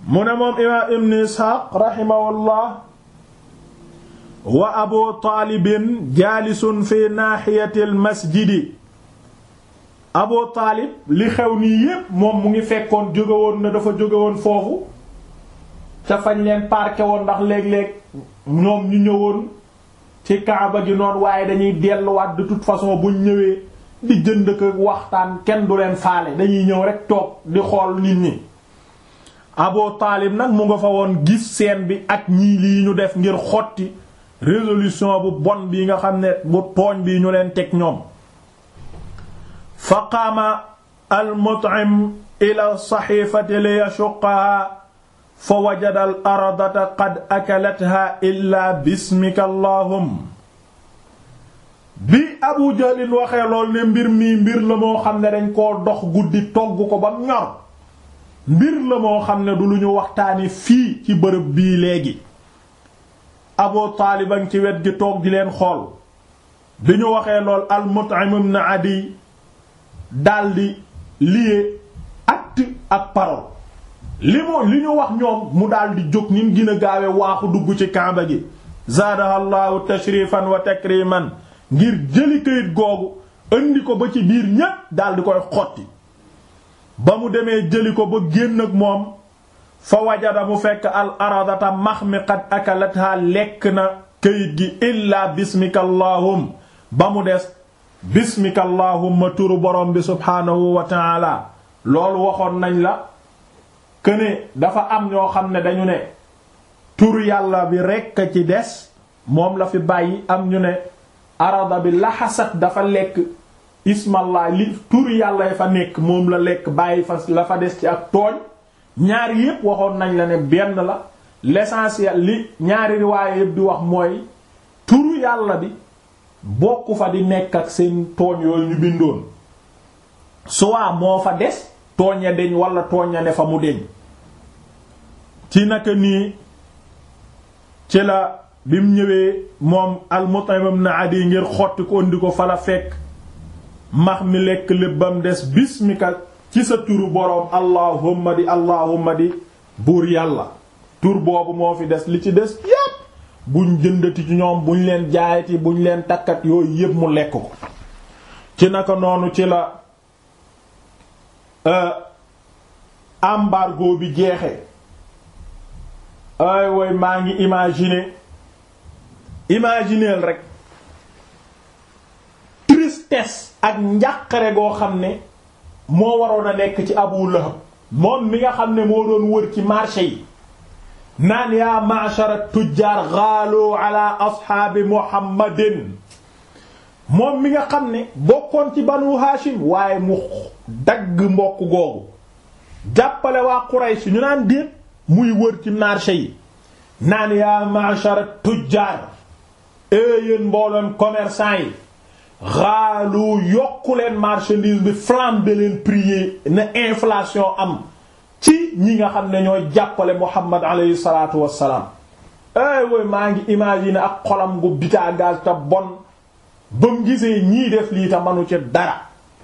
mu ne moom imaam ibn isxaaq raximahullah wa abu taalibin jaalisun fi naaxiyati almasjidi abu taalib li xew nii yépp moom mu ngi fekkoon jóge woon na dafa jóge woon foofu ca fañ leen parqué woon ndax léeg-léeg ñoom ñu ñëwoon ci kaaba gi noonu waaye dañuy delluwaat de toute façon buñ ñëwee di jënd ko waxtaan kenn du leen faale dañuy ñëw rek toog di xool nit ñi Abu Taalib nag mu nga fa woon gis seen bi ak ñii lii ñu def ngir xotti résolution bu bon bi nga xam ne bu tooñ bi ñu leen teg ñoom fa qaama al-Mut'im ila saxiifati li yashuqaha fa wajada al ardata qad akalatha illa bismika allahum bi Abu Jahlin waxee lool ne mbir mii mbir la moo xam ne dañ koo dox guddi togg ko ba ñor mbir la moo xam ne du lu ñu waxtaani fii ci bërëb bii léegi Abu Taalib a ngi ci wet gi toog di leen xool bi ñu waxee lool al Mut'im ibn Adi daldi lié acte ak parole li mu li ñu wax ñoom mu daal di jóg ni mu gën a gaawe waaxu dugg ci kaaba gi zaadaha llahu tashrifan wa takriman ngir jëli këyit googu indi ko ba ci biir ñépp daal di koy xotti ba mu demee jëli ko ba génn ak moom fa wajada mu fekk al aradata max mi qad akalatha lekk na këyit gi illaa bismika allahum ba mu des bismika allahumma turu borom bi subhaanahu wa taala loolu waxoon nañ la këne dafa am ñoo xam ne dañu ne turu yàlla bi rekk ci des moom la fi bàyyi am ñu ne arada bi laxasat dafa lekk ismallah li turu yàlla yi fa nekk moom la lekk bàyyi fa la fa des ci ak tooñ ñaari yépp waxoon nañ la ne benn la l'essentiel li ñaari riwaaye yépp di wax mooy turu yàlla bi bokku fa di nekk ak seen tooñ yooyu ñu bindoon soit moo fa des tooñ ya deñ wala tooñ ya ne fa mu deñ ci naka nii ci la bi mu ñëwee moom al-Mut'im ibn Adi ngir xotti ko indi ko fa la fekk max mi lekk lébbam des bismika ci sa turu boroom allahumma di allahumma di buur yàlla tur boobu moo fi des li ci des yépp buñ jëndati ci ñoom buñ leen jaayati buñ leen takkat yooyu yépp mu lekk ko ci naka noonu ci la embargo bi jeexe ay way maa ngi imaginer imagineel rek tristesse ak njàqare goo xam ne moo waroon a nekk ci Abu Lahab moom mi nga xam ne moo doon wër ci marché yi naan yaa ma'shara tujjaar gaalu ala ashaabi muhammadin moom mi nga xam ne bokkoon ci banu Hashim waaye mu dagg mbokk googu jàppale waa Quraysh ñu naan déet muy wër ci marché yi naan yaa ma'shara tujjaar yéen mbooloon commerçant yi xaalu yokku leen marchandise bi flambé leen prix na inflation am ci ñi nga xam ne ñooy jàppale Muhammad alayhi salaatu wassalaam ay woy maa ngi imaginer ak xolam gu bitaa gaz te bon ba mu gisee ñii def lii ta manu ci dara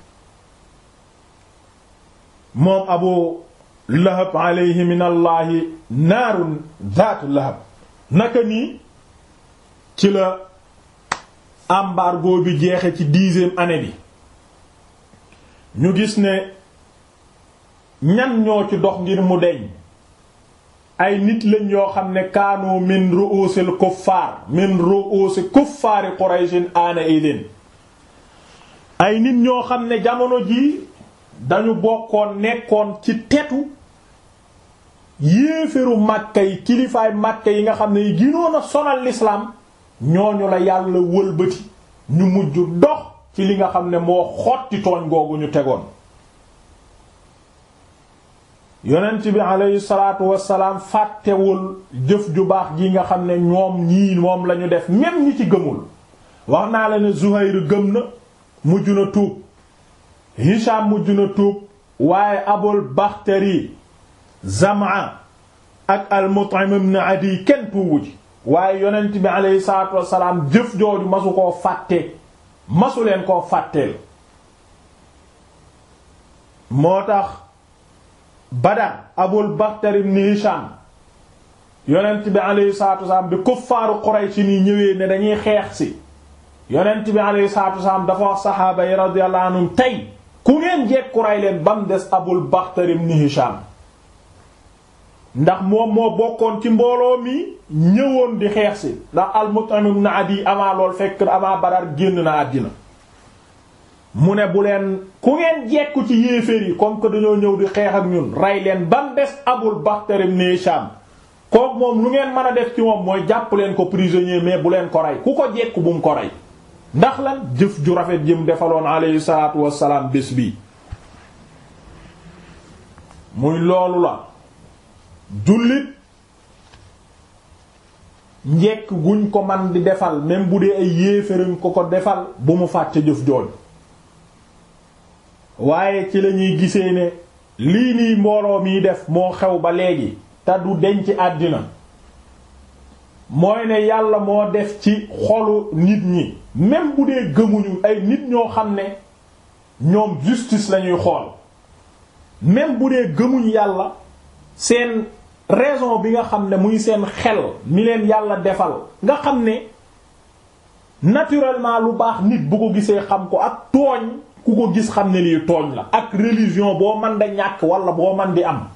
moom Abu Lahab alayhi min allahi naarun zaatu lahab naka nii ci la embargo bi jeexe ci dixième année bi ñu gis ne ñan ñoo ci dox ngir mu deñ ay nit lañ yoo xam ne kaanu min ru'usil kuffaar min ru'usi kuffaari qurayshin aana idin ay nit ñoo xam ne jamono ji dañu bokkoon nekkoon ci tetu yéeféru màkka yi kilifaay màkka yi nga xam ne yi ginoon a sonal l'islam ñooñu la yàlla wëlbati ñu mujj dox ci li nga xam ne moo xotti tooñ googu ñu tegoon yonent bi aleyhi salaatu wassalaam fàttewul jëf ju baax ji nga xam ne ñoom ñii moom lañu def même ñi ci gëmul wax naa la ne Zuhayr gëm na mujj na tuub Hisham mujj na tuub waaye Abul Bakhtari Zam'a ak al-Mut'im ibn Adi kenn tuubu ji waaye yonent bi aleyhi salaatu wassalaam jëf jooju masu koo fàtte masu leen koo fàtteel moo tax Badar Abul Bakhtar ibn Hisham yonent bi alayhi salaatu wasalaam bi kuffaaru Quraysh ni ñëwee ne dañuy xeex si yonent bi alayhi salaatu wasalaam dafa wax saxaaba yi radiyallahu anhum tey ku ngeen jekku ray leen ba mu des Abul Bakhtar ibn Hisham ndax moom moo bokkoon ci mbooloo mi ñëwoon di xeex si ndax al-Mut'im ibn Adi avant lool fekk avant Badar génn na àddina mu ne bu leen ku ngeen jekku ci yéeféer yi comme que dañoo ñëw di xeex ak ñun rey leen ba mu des Abul Bakhtar ibn Hisham kooku moom lu ngeen mën a def ci moom mooy jàpp leen ko prisonnier mais bu leen ko rey ku ko jekku bu mu ko rey ndax lan jëf ju rafet jëm defaloon alayhi salaatu wassalaam bés bi muy loolu la jullit njekk guñ ko man di defal même bu dee ay yéeférañ ko ko defal bu mu fàtte jëf jooj waaye ci lañuy gisee ne lii nii mbooloo miy def moo xew ba léegi te du denc àddina mooy ne yàlla moo def ci xolu nit ñi même bu dee gëmuñu ay nit ñoo xam ne ñoom justice lañuy xool même bu dee gëmuñ yàlla seen raison bi nga xam ne muy seen xel mi leen yàlla defal nga xam ne naturellement lu baax nit bu ko gisee xam ko ak tooñ ku ko gis xam ne lii tooñ la ak religion boo man da ñàkk wala boo man di am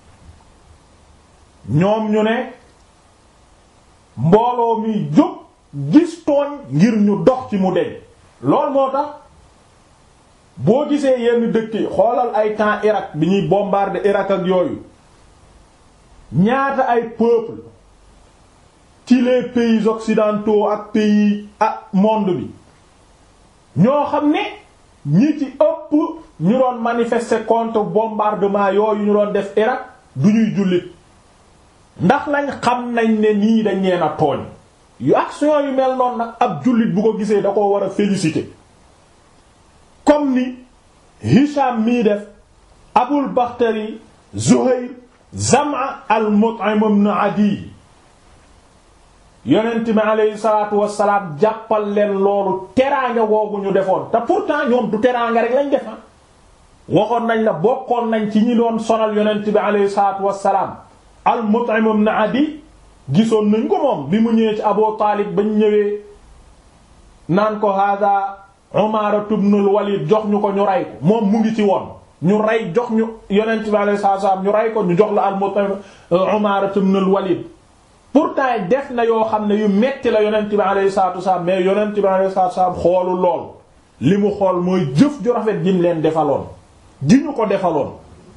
ñoom ñu ne mbooloo mi jóg gis tooñ ngir ñu dox ci mu deñ lool moo tax boo gisee yenn dëkk yi xoolal ay temps Irak bi ñuy bombarder Irak ak yooyu ñaata ay peuple ci les pays occidentaux ak pays ak monde bi ñoo xam ne ñi ci ëpp ñu doon manifester contre bombardement yooyu ñu doon def Irak du ñuy jullit ndax lañ xam nañ ne nii dañ leen a tooñ yu action yu mel noonu nag ab jullit bu ko gisee da ko war a féliciter comme ni Hisham mii def Abul Bakhtari Zuhayr Zam'a al-Mut'im ibn Adi yonent mi aleyhi salaatu wassalaam jàppal leen loolu teraanga googu ñu defoon te pourtant ñoom du teraanga rek lañ defa waxoon nañ la bokkoon nañ ci ñi doon sonal yonent bi aleyhi salaatu wassalaam al-Mut'im ibn Adi gisoon nañ ko moom bi mu ñëwee ci Abu Taalib bañ ñëwee naan ko hada Umaara ibn al-Walid jox ñu ko ñu rey ko moom mu ngi ci woon ñu rey jox ñu yonent bi alayhi salaatu wasallam ñu rey ko ñu jox la al-Mut'im Umaara ibn al-Walid pourtant def na yoo xam ne yu metti la yonent bi alayhi salaatu wasallam mais yonent bi alayhi salaatu wasallam xoolu lool li mu xool mooy jëf ju rafet ji mu leen defaloon ji ñu ko defaloon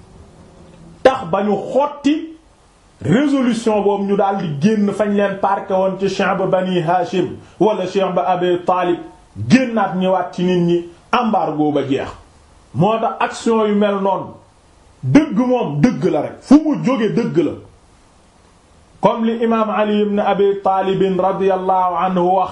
tax ba ñu xotti résolution boobu ñu daal di génn fañ leen parqué woon ci Shi'b Bani Hashim wala Shi'b Abi Talib génnaat ñëwaat ci nit ñi embargo ba jeex moo tax action yu mel noonu dëgg moom dëgg la rek fu mu jóge dëgg la comme li imaam Ali ibn Abi Talib radiyallahu anhu wax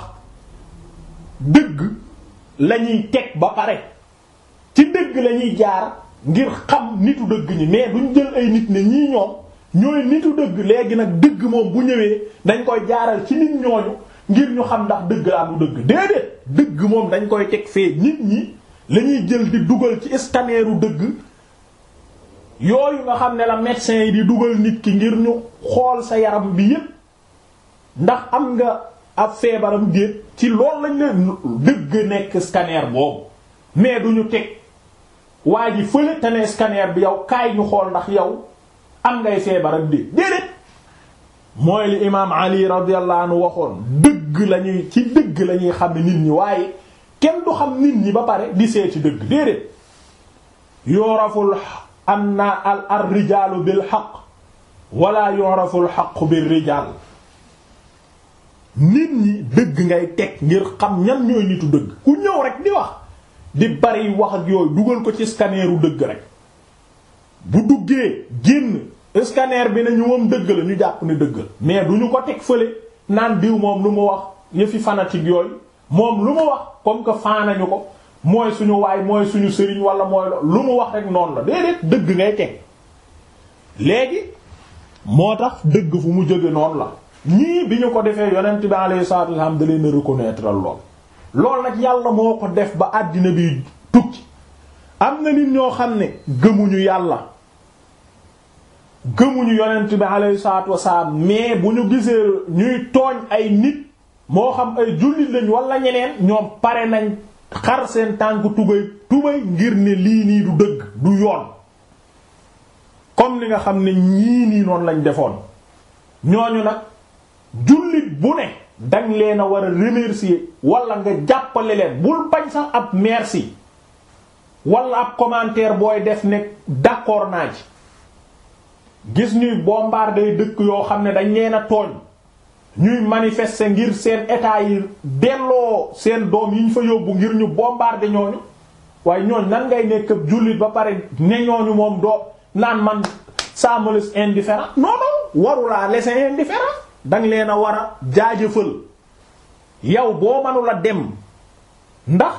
dëgg lañuy teg ba pare ci dëgg lañuy jaar ngir xam nitu dëgg ñi mais duñ jël ay nit ne ñii ñoom ñooy nitu dëgg léegi nag dëgg moom bu ñëwee dañ koy jaaral ci nit ñooñu ngir ñu xam ndax dëgg la du dëgg déedéet dëgg moom dañ koy teg fee nit ñi lañuy jël di dugal ci scanneru dëgg yooyu nga xam ne la médecin yi di dugal nit ki ngir ñu xool sa yaram bi yépp ndax am nga ab feebaram déet ci loolu lañ leen dëgg nekk scanner boobu mais duñu teg waa ji fële te ne scanner bi yow kaay ñu xool ndax yow am ngay feebaram déet déedéet mooy li imaam Ali radiyallahu anhu waxoon dëgg lañuy ci dëgg lañuy xam ne nit ñi waaye kenn du xam nit ñi ba pare di seeti dëgg déedéet yoraful anna al ar rijaalu bil xaq wala yoraful xaqu bir rijaal nit ñi dëgg ngay teg ngir xam ñan ñooy nitu dëgg ku ñëw rek di wax di bari wax ak yooyu dugal ko ci scanneru dëgg rek bu duggee génn scanner bi nañu moom dëgg la ñu jàpp ne dëgg la mais du ñu ko teg fële naan diw moom lu mu wax yëfi fanatique yooyu moom lu mu wax comme que faanañu ko mooy suñu waay mooy suñu sëriñ wala mooy lu mu wax rek noonu la déedéet dëgg ngay teg léegi moo tax dëgg fu mu jóge noonu la ñii bi ñu ko defee yonent bi alayhi salaatu wasallam da leen a reconnaître lool lool nag yàlla moo ko def ba àddina bi tukki am na nit ñoo xam ne gëmuñu yàlla gëmuñu yonent bi alayhi salaatu wasalaam mais bu ñu gisee ñuy tooñ ay nit moo xam ay jullit lañ wala ñeneen ñoom pare nañ xar seen tànk tubay tubay ngir ne lii nii du dëgg du yoon comme li nga xam ne ñii nii noonu lañ defoon ñooñu nag jullit bu ne dañ leen a war a remercier wala nga jàppale leen bul bañ sax ab merci wala ab commentaire booy def ne d'accord naa ci gis ñuy bombarder dëkk yoo xam ne dañ leen a tooñ ñuy manifester ngir seen état yi delloo seen doom yi ñu fa yóbbu ngir ñu bombarder ñooñu waaye ñooñ nan ngay nekk ab jullit ba pare ne ñooñu moom doo naan man ça me laisse indifférent non non warulaa laisser indifférent danga leen a war a jaajëfal yow boo mënula dem ndax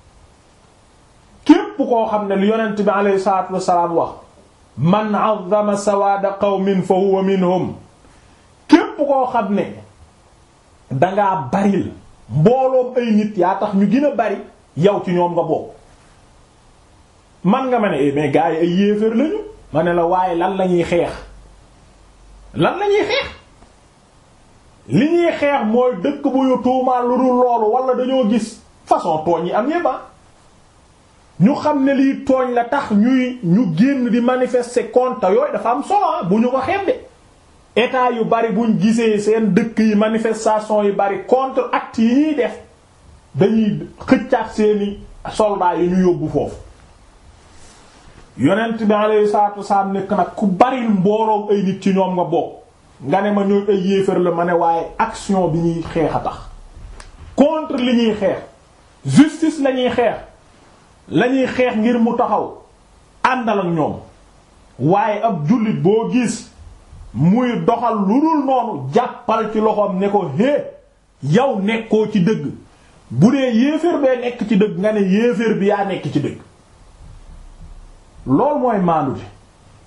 képp koo xam ne lu yonent bi alayhi salaatu wassalaam wax man azzama sawaada qawmin fa huwa minhum képp koo xam ne dangaa baril mbooloom ay nit yaa tax ñu gën a bari yow ci ñoom nga bokk man nga ma ne mais gars yi ay yéeféer lañu ma ne la waaye lan la ñuy xeex lan la ñuy xeex li ñuy xeex mooy dëkk bu ñu tuumaal lu dul loolu wala dañoo gis façon tooñ yi am yépp ñu xam ne lii tooñ la tax ñuy ñu génn di manifester contre yooyu dafa am solo bu ñu ko xeeb de état yu bari buñ gisee seen dëkk yi manifestation yu bari contre actes yi ñuy def dañuy xëccaat seeni soldats yi ñu yóbbu foofu yonent bi alayhi salaatu wasalaam nekk nag ku bari mbooloom ay nit ci ñoom nga bokk nga ne ma ñooy ay yéefar la ma ne waaye action bi ñuy xeex a tax contre li ñuy xeex justice la ñuy xeex la ñuy xeex ngir mu taxaw àndal ak ñoom waaye ab jullit boo gis muy doxal lu dul noonu jàppal ci loxoom ne ko hé yow nekkoo ci dëgg bu dee yéeféer bee nekk ci dëgg nga ne yéeféer bi yaa nekk ci dëgg loolu mooy maandu bi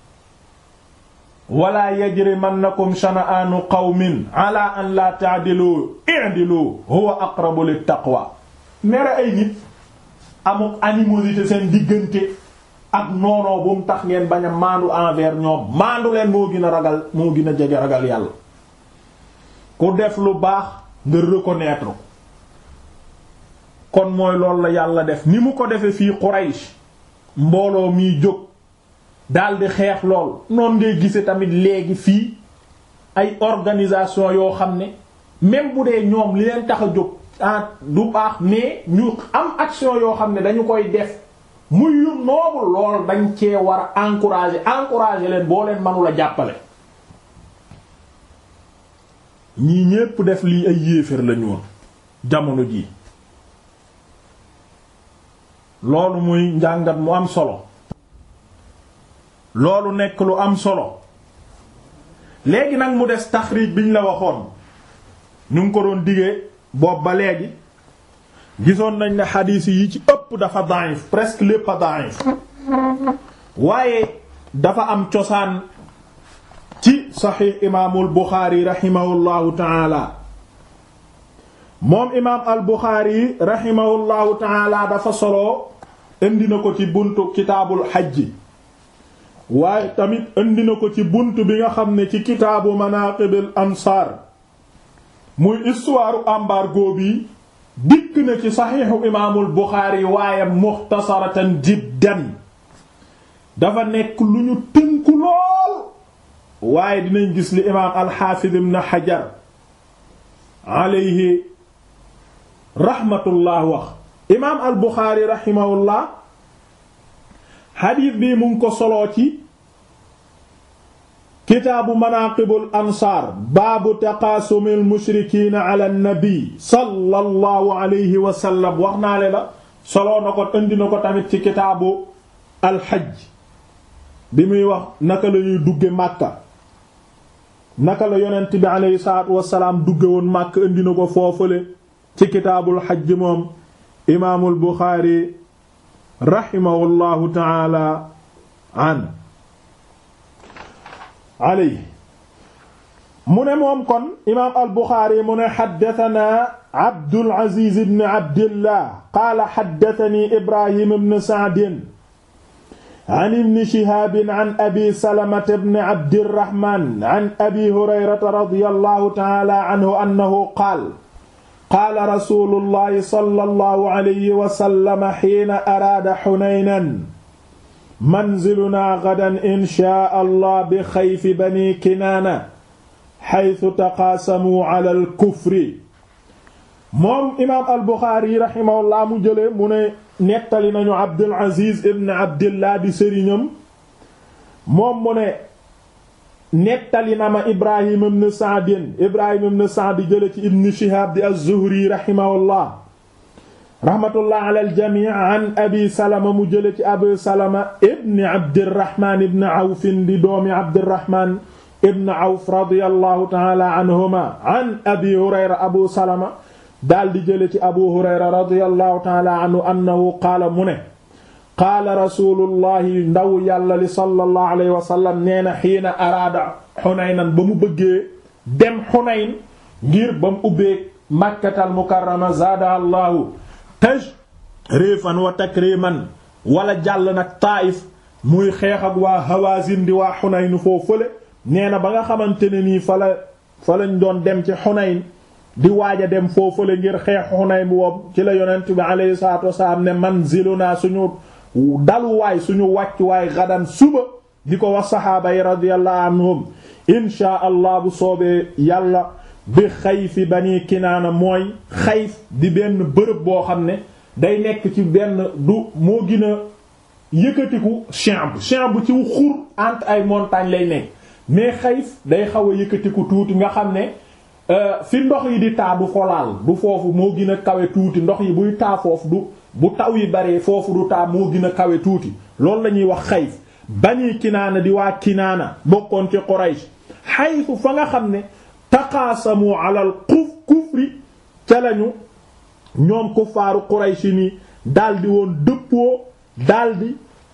wala yajrimannakum shana'anu qawmin ala an la ta'dilu i'dilu huwa aqrabu lit taqwa mere ay nit amuk animosité seen diggante ak noonoo bu mu tax ngeen bañ a maandu envers ñoom maandu leen moo gën a ragal moo gën a jege ragal yàlla ku def lu baax nga reconnaître ko kon mooy loolu la yàlla def ni mu ko defee fii Quraysh mbooloo miy jóg daldi xeex lool noonu ngay gise tamit léegi fii ay organisation yoo xam ne même bu dee ñoom li leen tax a jóg ah du baax mais ñu am action yoo xam ne dañu koy def muy yu noobul lool dañ cee war a encourager encourager leen boo leen mënula jàppale ñii ñépp def lii ay yéeféer lañu woon jamono ji loolu muy njàngat mu am solo loolu nekk lu am solo léegi nag mu des taxriij biñ la waxoon ñu ngi ko doon digee boobu ba léegi gisoon nañ ne xadiis yi ci ëpp dafa da'if presque lépp a da'if waaye dafa am cosaan ci saxiix imaamul Buxaari raximahullahu taala moom imaam al Buxaari raximahullahu taala dafa solo indi na ko ci buntu kitaabul xajji waaye tamit indi na ko ci bunt bi nga xam ne ci kitaabu manaaqibil ansaar muy histoire embargo bi dikk na ci saxiixu imaamul Buxaari waaye muxtasaratan jiddan dafa nekk lu ñu tënku lool waaye dinañ gis li imaam alxaafid ibn Hajar alayhi rahmatullah wax imaam al Buxaari rahimahullah xadiis bi mu ngi ko soloo ci kitaabu manaqibul ansaar baabu taqaasumil mushrikiina ala nabi sallallahu alayhi wa sallam wax naa le la soloo na ko indi na ko tamit ci kitaabu alxaj bi muy wax naka la ñuy dugge màkka naka la yonent bi alayhi salaatu wasalaam dugge woon màkk indi na ko foofale ci kitaabul xaj moom imaamul buxaari rahimahullahu taala an aley mu ne moom kon imaam al buxaari mu ne xaddatanaa abdul aziz ibn abdillah qaala xaddatani ibrahim ibn saadin an ibni shihaabin an abi salamata bni abdirahman an abi hurayrata radiyallahu ta'ala anhu annahu qaal qaala rasuulullahi sallallahu alayhi wa sallam hiina araada hunaynan manzilunaa gadan inshaa allah bi xayfi bani kinaana haythu taqaasamuu ala al-kufri moom imaam al-Buxaari rahimahullah mu jële mu ne nettali nañu Abdul Aziz ibn Abdillah di sëriñam moom mu ne nettali na ma Ibrahim ibn Sa'd Ibrahim ibn Sa'd jële ci Ibn Shihab di az-Zuhri rahimahullah rahmatullah ala al-jamii an Abi Salama mu jële ci Abu Salama ibn Abdirrahman ibn Awf di doomi Abdirrahman ibn Awf radiyallahu ta'ala anhuma an Abi Hurayra Abu Salama daal di jële ci abu hurayra radiyallahu taala anhu annahu qaala mu ne qaala rasulullahi ndaw yàlla li sallallahu alayhi wa sallam nee na xiina araada xunaynan ba mu bëggee dem xunayn ngir ba mu ubbee makkatal mukarrama zaada allahu tajrifan wa takriman wala jàll nag taayif muy xeex ak waa hawazin di waa xunayn foo fële nee na ba nga xamante ne nii fa la fa lañ doon dem ci xunayn di waaj a dem foofule ngir xeex Xunayn woom ci la yonent bi alayhi salaatu wasalaam ne manziluna suñu daluwaay suñu wàccuwaay gadan suba di ko wax saxaaba yi radiyallahu anhum inshaa allah bu soobee yàlla bi xayfi bani kinaana mooy xayf di benn bërëb boo xam ne day nekk ci benn du moo gën a yëkkatiku chambre chambre ci xur entre ay montagnes lay nekk mais xayf day xaw a yëkkatiku tuuti nga xam ne fi ndox yi di taa du folaal du foofu moo gën a kawe tuuti ndox yi buy taa foofu du bu taw yi baree foofu du taa moo gën a kawe tuuti loolu la ñuy wax xayf bani kinaana di waa kinaana bokkoon ci Quraysh xayfu fa nga xam ne taqaasamu alal kuf kufri ca lañu ñoom kuffaaru Quraysh ni daldi woon dëppoo daldi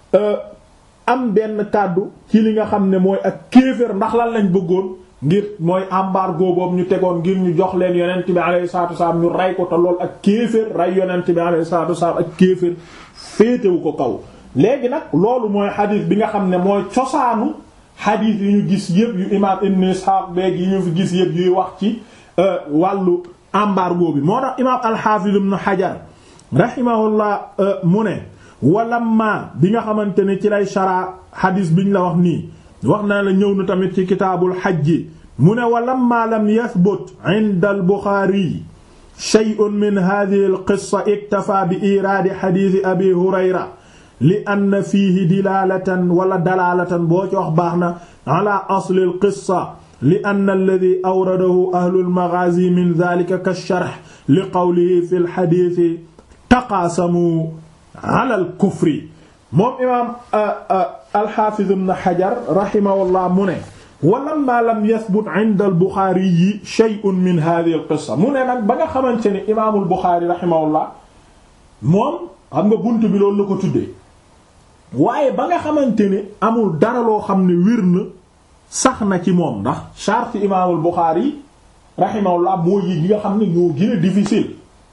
am benn kàddu ci li nga xam ne mooy ak kéefër ndax lan lañ bëggoon ngir mooy embargo boobu ñu tegoon ngir ñu jox leen yonent bi alayhi salaatu wasalaam ñu rey ko te lool ak kéefër rey yonent bi alayhi salaatu wasalaam ak kéefër féetewu ko kaw léegi nag loolu mooy xadiis bi nga xam ne mooy cosaanu xadiis yi ñu gis yëpp yu imaam ibn Ishaq beeg yi ñu fi gis yëpp yuy wax ci wàllu embargo bi moo tax imaam al-Hafiz ibn Hajar rahimahullah mu ne walamma bi nga xamante ne ci lay shara xadiis biñ la wax nii wax naa la ñëw na tamit ci kitaabul xajji mu ne walamma lam yathbut inda al-Buxaari shay'un min hadhihi al-qissa iktafa bi iraadi xadiisi abi Hurayra li anna fiihi dilaalatan wala dalaalatan boo ci wax baax na ala asli al-qissa li anna alladhi awradahu ahlu al-maghaazi min dhaalika ka-sharh li qawlihi fi al-hadiisi taqaasamu ala al-kufri moom imaam al-Haafiz ibn Hajar rahimahullah mu ne walamma lam yathbut inda al-Buxaari yi shay'un min hadhihi al-qissa mu ne nag ba nga xamante ne imaamul Buxaari rahimahullah moom xam nga bunt bi loolu la ko tuddee waaye ba nga xamante ne amul dara loo xam ne wér na sax na ci moom ndax charte imaamul Buxaari rahimahullah moo yi nga xam ne ñoo gën a difficile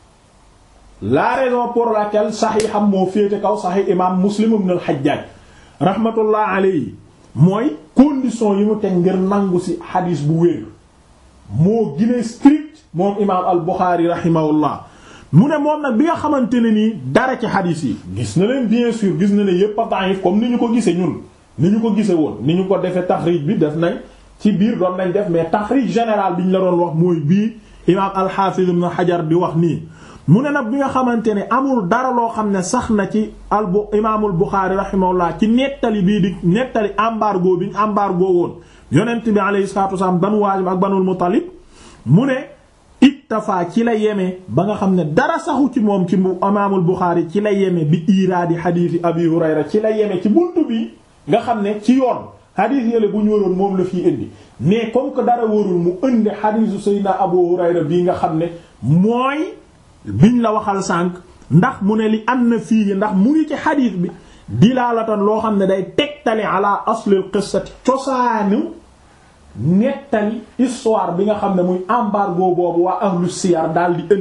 la raison pour laquelle saxiixam moo féete kaw saxiix imaam Muslim ibn al-Hajjaj rahmatullah alayhi mooy condition yi mu teg ngir nangu ci xadiis bu wér moo gën a strict moom imaam al-Buxaari rahimahullah mu ne moom nag bi nga xamante ne nii dara ci xadiis yi gis na leen bien sûr gis na ne yépp a da'if comme ni ñu ko gisee ñun ni ñu ko gisee woon ni ñu ko defee taxrij bi def nañ ci biir doon nañ def mais taxrij général bi ñu la doon wax mooy bii imaam al-Hafiz ibn Hajar di wax nii mu ne nag bi nga xamante ne amul dara loo xam ne sax na ci al imaamul Buxaari rahimahullah ci nettali bii di nettali embargo bi ñu embargo woon yonent bi alayhi salaatu wasallam banu Haashim ak banul Muttalib mu ne iktafa ci la yeme ba nga xam ne dara saxu ci moom ci imaamul Buxaari ci la yeme bi iraadi xadiisi Abi Hurayra ci la yeme ci buntu bi nga xam ne ci yoon xadiis yële bu ñu waroon moom la fiy indi mais comme que dara warul mu indi xadiisu Seydina Abu Hurayra bii nga xam ne mooy biñ la waxal sànq ndax mu ne li am na fii ndax mu ngi ci xadiis bi dilaalatan loo xam ne day tegtali ala aslil qissati cosaanu nettali histoire bi nga xam ne muy embargo boobu waa ahlu siyar daal di indi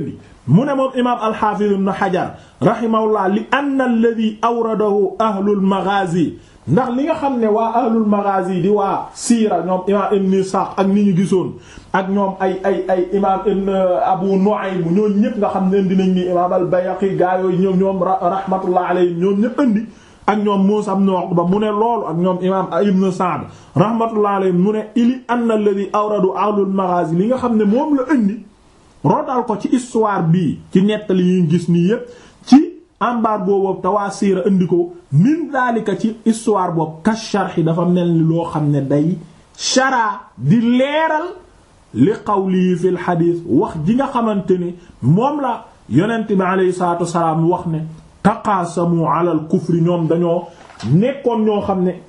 mu ne moom imaam alxaafiz ibn xajar rahimahullah li anna alladi awradahu ahlul maghazi ndax li nga xam ne waa ahlul maghazi di waa siira ñoom imaam ibn Isaaq ak ni ñu gisoon ak ñoom ay ay ay imaam ibn Abu Nu'aym ñoom ñëpp nga xam ne dinañ ni imaam al-Bayhaqi gaa yooyu ñoom ñoom rahmatullah alayhim ñoom ñëpp indi ak ñoom Muusaa ibn Uqba mu ne loolu ak ñoom imaam ibn Sa'd rahmatullah alayhim mu ne ili anna alladhi awradu ahlul maghazi li nga xam ne moom la indi rotal ko ci histoire bii ci nettali yi ñu gis nii yépp ci embargo boobu te waa siira indi ko min daalika ci histoire boobu ka sharhi dafa mel ni loo xam ne day shara di leeral li qawli fil xadiis wax ji nga xamante ni moom la yonent bi aleyhi salaatu wasalaam wax ne taqaasamu ala al kufri ñoom dañoo nekkoon ñoo xam ne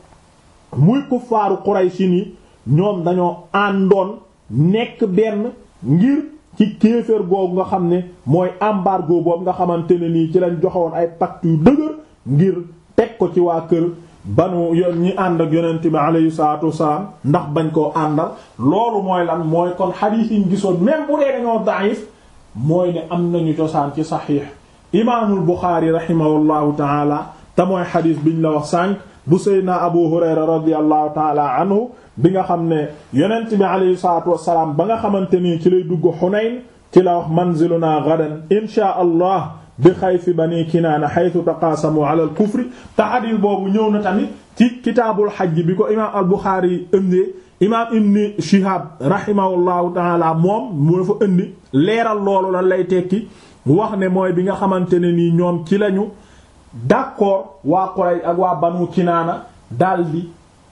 muy kuffaaru Qurayshi ni ñoom dañoo àndoon nekk benn ngir ci kéefër googu nga xam ne mooy embargo boobu nga xamante ne nii ci lañ joxewoon ay pacte yu dëgër ngir teg ko ci waa kër banu yoon ñi ànd ak yonent bi alayhi salaatu wasalaam ndax bañ koo àndal loolu mooy lan mooy kon xadiis yi ñu gisoon même bu dee dañoo daif mooy ne am nañu cosaan ci saxiix imaamul Buxaari rahimahullahu taala te mooy xadiis biñ la wax sànq bu seydna Abu Hurayra radiyallahu taala anhu bi nga xam ne yonent bi alayhi salaatu wassalaam ba nga xamante ni ci lay dugg Xunayn ci la wax manziluna gadan inshaa allah bi xayfi bani kinaana xaytu taqaasamu ala al kufri te xadiis boobu ñëw na tamit ci kitaabul xajj bi ko imaam al Buxaari ëndee imaam ibn Shihab rahimahullahu taala moom mu dafa indi leeral loolu lan lay tekki wax ne mooy bi nga xamante ne nii ñoom ci lañu d'accord waa Quraysh ak waa banu kinaana daldi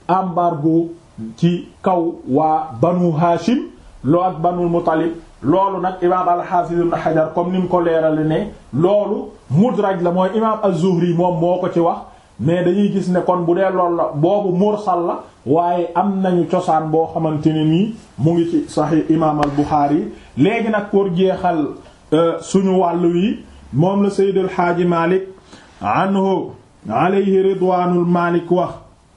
embargo ci kaw waa banu Hashim loo ak banul Muttalib loolu nag imaam al-Hafiz ibn Hajar comme ni mu ko leerale ne loolu mudraj la mooy imaam az-Zuhri moom moo ko ci wax mais dañuy gis ne kon bu dee loolu la boobu mursal la waaye am nañu cosaan boo xamante ne nii mu ngi ci Sahih imaam al-Bukhari léegi nag pour jeexal suñu wàllu yi moom la Sayyid al-Haaji Malik anhu alayhi ridwaanul Malik wax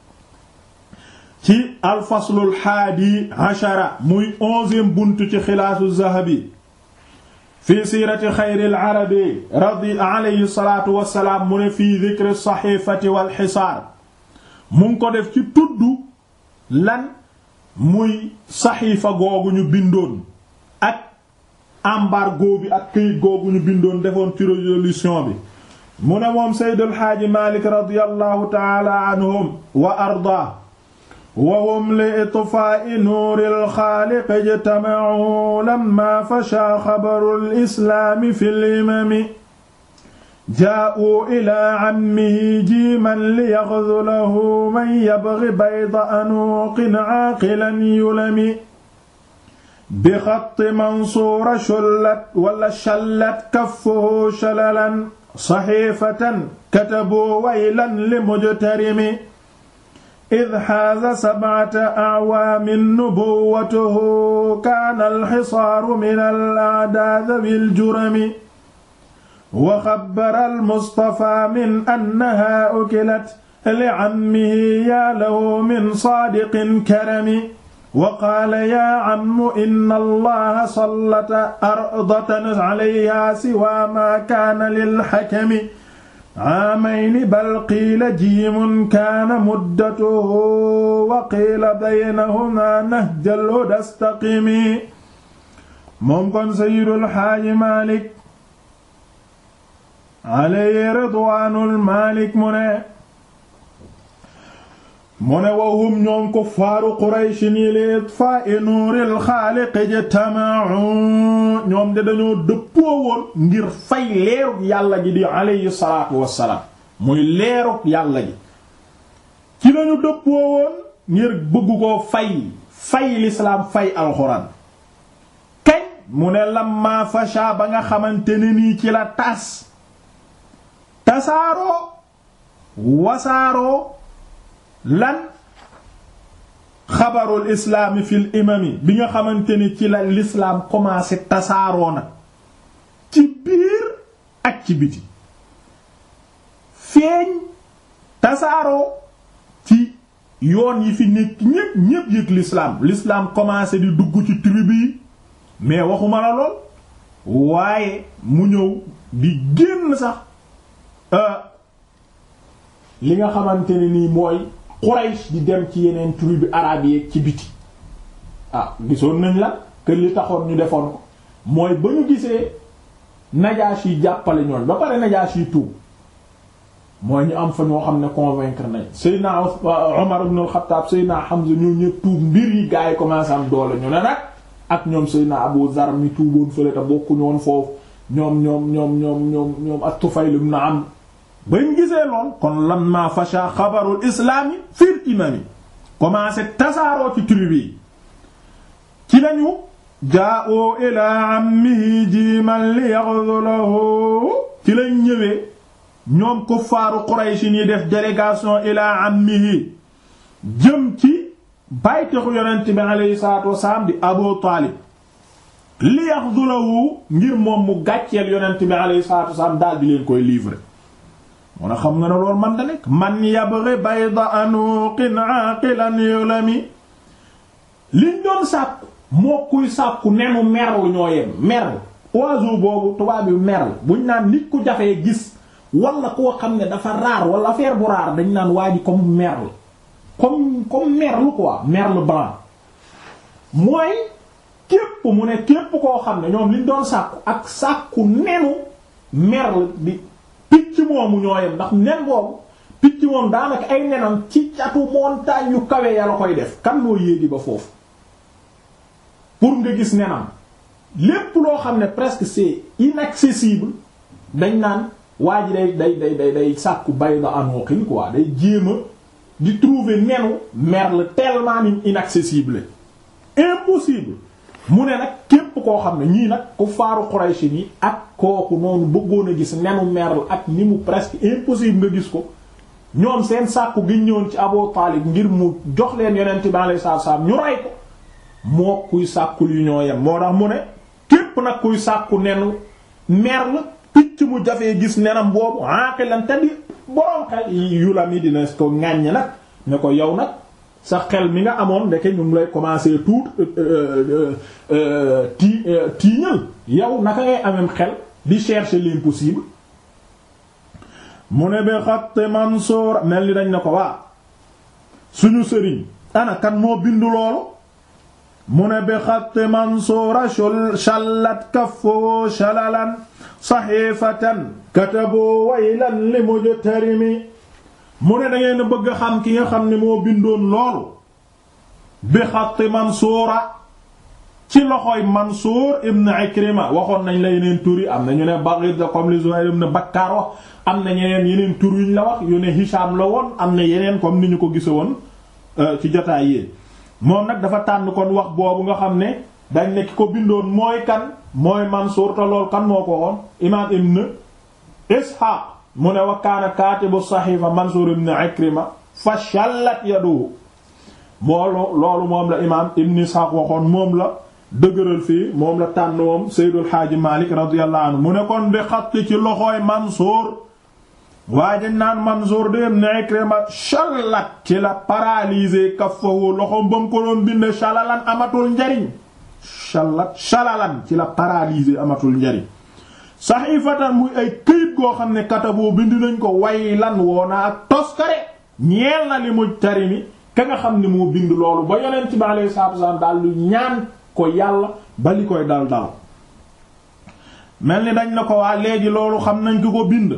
ci alfaslul haadi ashara muy onzième buntu ci xilaasu zahabi fi siirati xayril arabi radi alayhi salaatu wassalaam mu ne fii dikri saxiifati wal xisaar mu ngi ko def ci tudd lan muy saxiifa googu ñu bindoon ak embargo bi ak këyit googu ñu bindoon defoon ci résolution bi mu ne moom Seydul Xaaji Maalik radiyallahu taala anhum wa ardaa wa hum li itfaa'i nuuril xaaliq ijtama'u lamma fashaa xabarul islaami fil imami jaa'u ilaa ammihi jiiman liyaxzulahu man yabghi bayda anuuqin aaqilan yulami bi xatti mansuura shullat wala shallat kaffuhu shalalan saxiifatan katabu waylan li mujtarimi id xaaza sabcata acwaamin nubuwwatuhu kaana alxisaaru min al-acdaa dawi ljurami wa xabbara almustafaa min annahaa ukilat licammihi yaa lahu min saadiqin karami wa qaala yaa cammu inna allaha sallata ardatan calayhaa siwaa maa kaana lilxakami caamayni bal qiila jiimun kaana muddatuhu wa qiila baynahumaa nahjal hudaa staqimi moom kon sayyidul xaaji Maalik alayhi ridwaanul Maalik mu ne mu ne wahum ñoom kuffaaru Quraysh ni li itfaa'i nuuril xaaliq ijtama'u ñoom de dañoo dëppoo woon ngir fay leerug yàlla ji di alayhi salaatu wassalaam muy leerug yàlla ji ci lañu dëppoo woon ngir bëgg koo fay fay lislaam fay alxuraan kañ mu ne lamma fasha ba nga xamante ne nii ci la tas tasaaroo wasaaroo lan xabarul islaami fil imami bi nga xamante ni ci la l'islam commencé tasaaroo nag ci biir ak ci biti feeñ tasaaroo ci yoon yi fi nekk ñépp ñépp yëg l'islam l'islam commencé di dugg ci tribu yi mais waxuma la lool waaye mu ñëw di génn sax li nga xamante ne nii mooy Quraysh di dem ci yeneen tribu arabe yi ci biti ah gisoon nañ la que li taxoon ñu defoon ko mooy ba ñu gisee Najaashi yi jàppale ñoon ba pare Najaashi yi tuub mooy ñu am fa ñoo xam ne convaincre nañ Seydina Omar ibn al-Khattab Seydina Hamza ñoo ñëpp tuub mbir yi gaa yi commencé am doole ñu ne nag ak ñoom Seydina Abu Zar mi tuuboon fële te bokku ñoon foofu ñoom ñoom ñoom ñoom ñoom ñoom at-Tufayl ibn Amr bañ gisee lool kon lamma fasha xabarul islaami fil imami commencé tasaaroo ci tribu yi ci lañu jaa'u ila ammihi jiiman li yaghzulahu ci lañ ñëwee ñoom kuffaaru Quraysh ñi def délégation ila ammihi jëm ci baytexu yonent bi alayhi salaatu wasalaam di Abu Taalib li yaghzulahu ngir moom mu gàcceel yonent bi alayhi salaatu wasalaam daal di leen koy livrer mun a xam nga ne loolu man da nekk man yabghi bayda anuqin aqilan yulami liñ doon sàkku moo kuy sàkku nenu merle ñoo yem merle oiseau boobu tubaab bi merle buñ naan nit ku jafee gis wala koo xam ne dafa raar wala affaire bu raar dañ naan waa ji comme merle comme comme merle quoi merle blanc mooy képp mu ne képp koo xam ne ñoom liñ doon sàkku ak sàkku nenu merle bi picc moomu ñooyem ndax nen boobu picc moom daanaka ay nenam ci catu montagne yu kawe ya la koy def kan moo yéegi ba foofu pour nga gis nenam lépp loo xam ne presque c'est inaccessible dañ naan waa ji day day day day day sàkku bayda anoqin quoi day jéem a di trouver nenu merle tellement inaccessible impossible mu ne nag képp koo xam ne ñii nag ku faaru Quraysh yi ak kooku noonu bëggoon a gis nenu merle ak ni mu presque impossible nga gis ko ñoom seen sàkku gi ñëwoon ci Abu Taalib ngir mu jox leen yonent bi alayhi salaatu salaam ñu rey ko moo kuy sàkkul yu ñoo yem moo tax mu ne képp nag kuy sàkku nenu merle picc mu jafee gis nenam boobu aqilan te di borom xel yu la mi dina ko ŋàññ nag ne ko yow nag sa xel mi nga amoon ndeke ñu ngi lay commencer tout ti tiiñal yow naka ngay amem xel di chercher l'impossible mu ne bi xatt Mansuur mel ni dañ ne ko waa suñu sëriñ ana kan moo bindu loolu mu ne bi xatt Mansuura shallat kaffu shalalan saxiifatan katabu waylan li mujtarimi mu ne da ngeen bëgg a xam ki nga xam ne moo bindoon loolu bi xatti Mansuura ci loxoy Mansuur ibn Ikrima waxoon nañ la yeneen tur yi am na ñu ne Baghid comme li Zuhayr ibn Bakkar wax am na ñeneen yeneen tur yuñ la wax yu ne Hisham la woon am na yeneen comme ni ñu ko gise woon ci jotaay yi moom nag dafa tànn kon wax boobu nga xam ne dañ ne ki ko bindoon mooy kan mooy Mansuur te lool kan moo ko woon imaam ibn Ishaq mu ne wa kaana kaatibu saxiifa Mansuur ibn Ikrima fa shallat yaduhu moolu loolu moom la imaam ibn Ishaq waxoon moom la dëgëral fii moom la tànn moom Seydul Xaaji Malik radiyallahu anhu mu ne kon bi xatti ci loxooy Mansuur waaye dañ naan Mansuur de ibn Ikrima shallat ci la paralysé kaffahu loxoom ba mu ko doon binde shalalan amatul njariñ shallat shalalan ci la paralysé amatul njariñ saxiifatan muy ay këyit goo xam ne kataboo bind nañ ko way lan woona ak toskare ñeel na li mujtarimi ka nga xam ne moo bind loolu ba yonent bi alayhi salaatu wasallam daal lu ñaan ko yàlla ba li koy dal dal mel ni dañ na ko waa léegi loolu xam nañ ko ko bind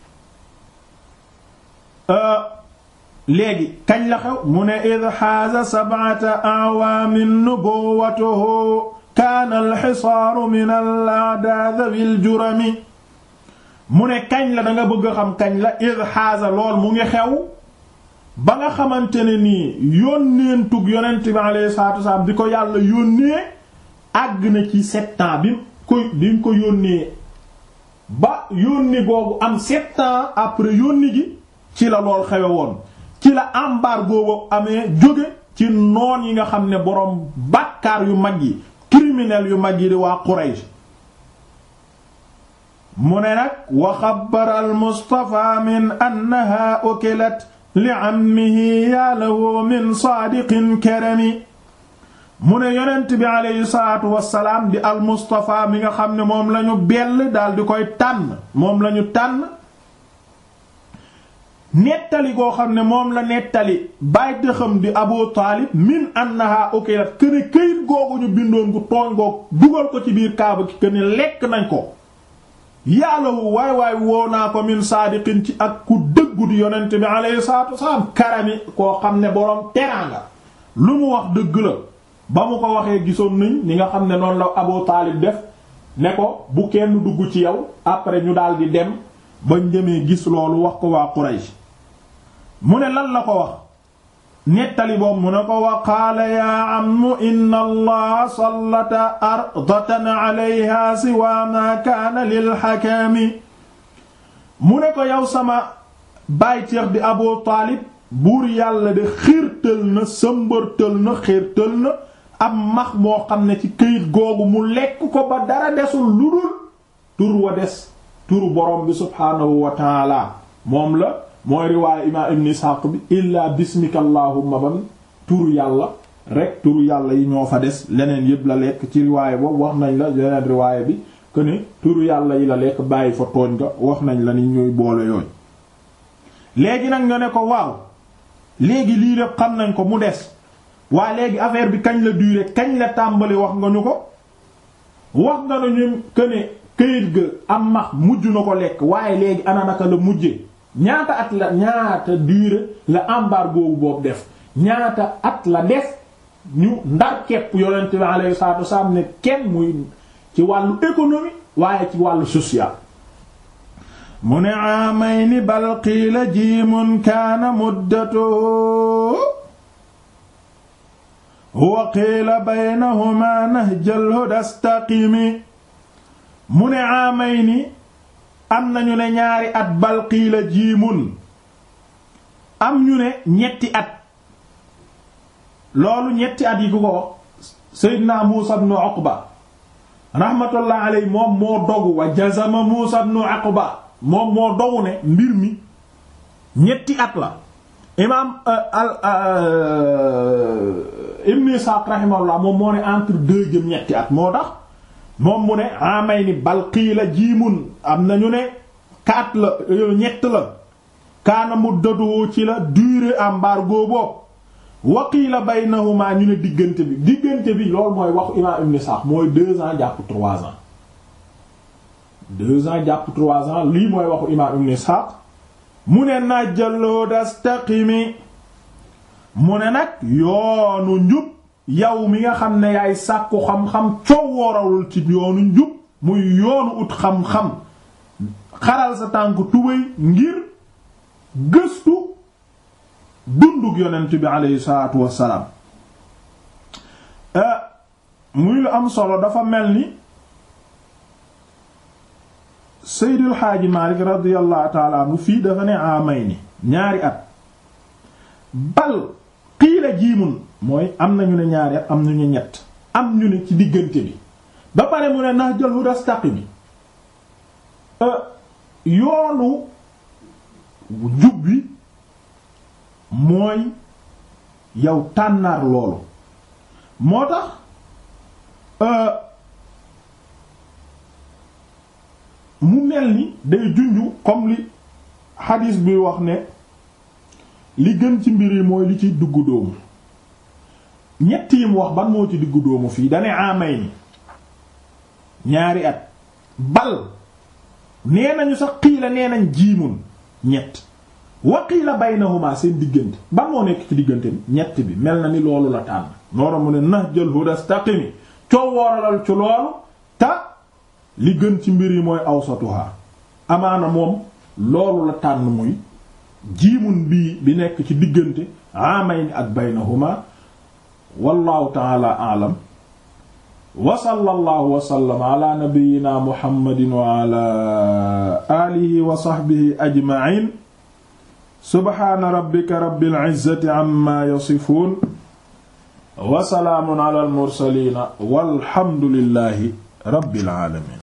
léegi kañ la xew mu ne id xaaza sab'ata a'waamin nubuwwatuhu kaana alxisaaru min al-a'daa bil jurami mu ne kañ la da nga bëgg a xam kañ la id xaaza lool mu ngi xew ba nga xamante ne nii yónneentug yonent bi alayhi salaatu wasalaam di ko yàlla yónnee àgg na ci sept ans bi ko bi mu ko yónnee ba yónni googu am sept ans après yónni gi ci la lool xewe woon ci la embargo boobu amee jóge ci noon yi nga xam ne boroom bàkkaar yu mag yi criminel yu mag yi di waa Quraysh mu ne nag wa xabbara al Mustafa min annaha ukilat li ammihi ya lahu min saadiqin karami mu ne yonent bi aleyhi salaatu wassalaam di al Mustafa mi nga xam ne moom lañu bell daal di koy tànn moom lañu tànn nettali goo xam ne moom la nettali bàyyi xam di Abu Taalib min annaha ukilat këne këyit googu ñu bindoon gu tooñ goog dugal ko ci biir kaaba ki këne lekk nañ ko yàllawu waay waay woo naa ko min saadiqin ci ak ku dëggu di yonent bi alayhi salaatu wasalaam karami koo xam ne boroom teraanga lu mu wax dëgg la ba mu ko waxee gisoon nañ ni nga xam ne noonu la Abu Taalib def ne ko bu kenn dugg ci yow après ñu daal di dem bañ demee gis loolu wax ko waa Quraysh mu ne lan la ko wax nettali boobu mu ne ko wa qaala yaa ammu inna allaha sallata ardatan alayha siwa ma kaana lilxakaami mu ne ko yow sama baay ceex di Abu Taalib buur yàlla de xiirtal na sëmbërtal na xiirtal na am max moo xam ne ci këyit googu mu lekk ko ba dara desul lu dul tur wa des turu borom bi subhaanahu wa taala moom la mooy riwaaye imaam ibn Ishaq bi illaa bismika allahumma bam turu yàlla rek turu yàlla yi ñoo fa des leneen yëpp la lekk ci riwaaye boobu wax nañ la leneen riwaaye bi que ne turu yàlla yi la lekk bàyyi fa tooñ nga wax nañ la ni ñuy boole yooyu léegi nag nga ne ko waaw léegi lii lépp xam nañ ko mu des waa léegi affaire bi kañ la duré kañ la tàmbali wax nga ñu ko wax nga ñu que ne këyit ga am max mujj na ko lekk waaye léegi ana naka la mujjee ñaata at la ñaata durée la embargo boobu def ñaata at la def ñu ndar kepp yonent bi alayhi salaatu wasallam ne kenn muy ci wàllu économie waaye ci wàllu social mu ne amayni bal qiila jiimun kaana muddatu huwa qiila baynahuma nahjal huda istaqimi mu ne amayni am nañu ne ñaari at bal qiila jiimun am ñu ne ñetti at loolu ñetti at yi ku ko wax Seydina Muusa ibn Uqba rahmatullah alayhi moom moo dogu wa jazama Muusa ibn Uqba moom moo dogu ne mbir mi ñetti at la imaam al Ibn Isaaq rahimahullah moom moo ne entre deux jëm ñetti at moo tax moom mu ne amay ni bal qiila jiimun am nañu ne kaat la ñett la kaana muddatu ci la durée embargo boobu wa qiila baynahuma ñu ne diggante bi diggante bi loolu mooy waxu imaam Ibn Isaaq mooy deux ans jàpp trois ans deux ans jàpp trois ans lii mooy waxu imaam Ibn Ishaq mu ne najjaloo dastaqimi mu ne nag yoonu njub yow mi nga xam ne yaay sàkku xam-xam coow woorawul ci yoonu njub muy yoonu ut xam-xam xaral sa tànk tubéy ngir gëstu dundug yonent bi aleyhi salaatu wassalaam muy lu am solo dafa mel ni Seydil Xaaji Maalik radiyallahu taala anhu fii dafa ne amay ni ñaari at bal qiila jiimun mooy am nañu ne ñaari at am nañu ñett am ñu ne ci diggante bi ba pare mu ne nahjal huda istaqimi yoonu jub bi mooy yow tànnaar loolu moo tax mu mel ni day junju comme li xadiis bi wax ne li gën ci mbir yi mooy li ci duggu dóomu ñett yi mu wax ban moo ci diggu dóomu fii dane amay ni ñaari at bal nee nañu sax qiila nee nañ jiimun ñett wa qiila baynahuma seen diggante ban moo nekk ci diggante bi ñett bi mel na ni loolu la tànn noora mu ne nahjal huda istaqimi coo wooralal ci loolu ta li gën ci mbir yi mooy awsatuha amaana moom loolu la tànn muy jiimun bii bi nekk ci diggante amayn ak baynahuma wallahu taala aalam wa sallallahu wa sallama ala nabiyyina muhammadin wa ala alihi wa sahbihi ajma'in subhana rabbika rabbil izzati amma yasifun wa salaamun ala al mursalin walhamdulillahi rabbil alamin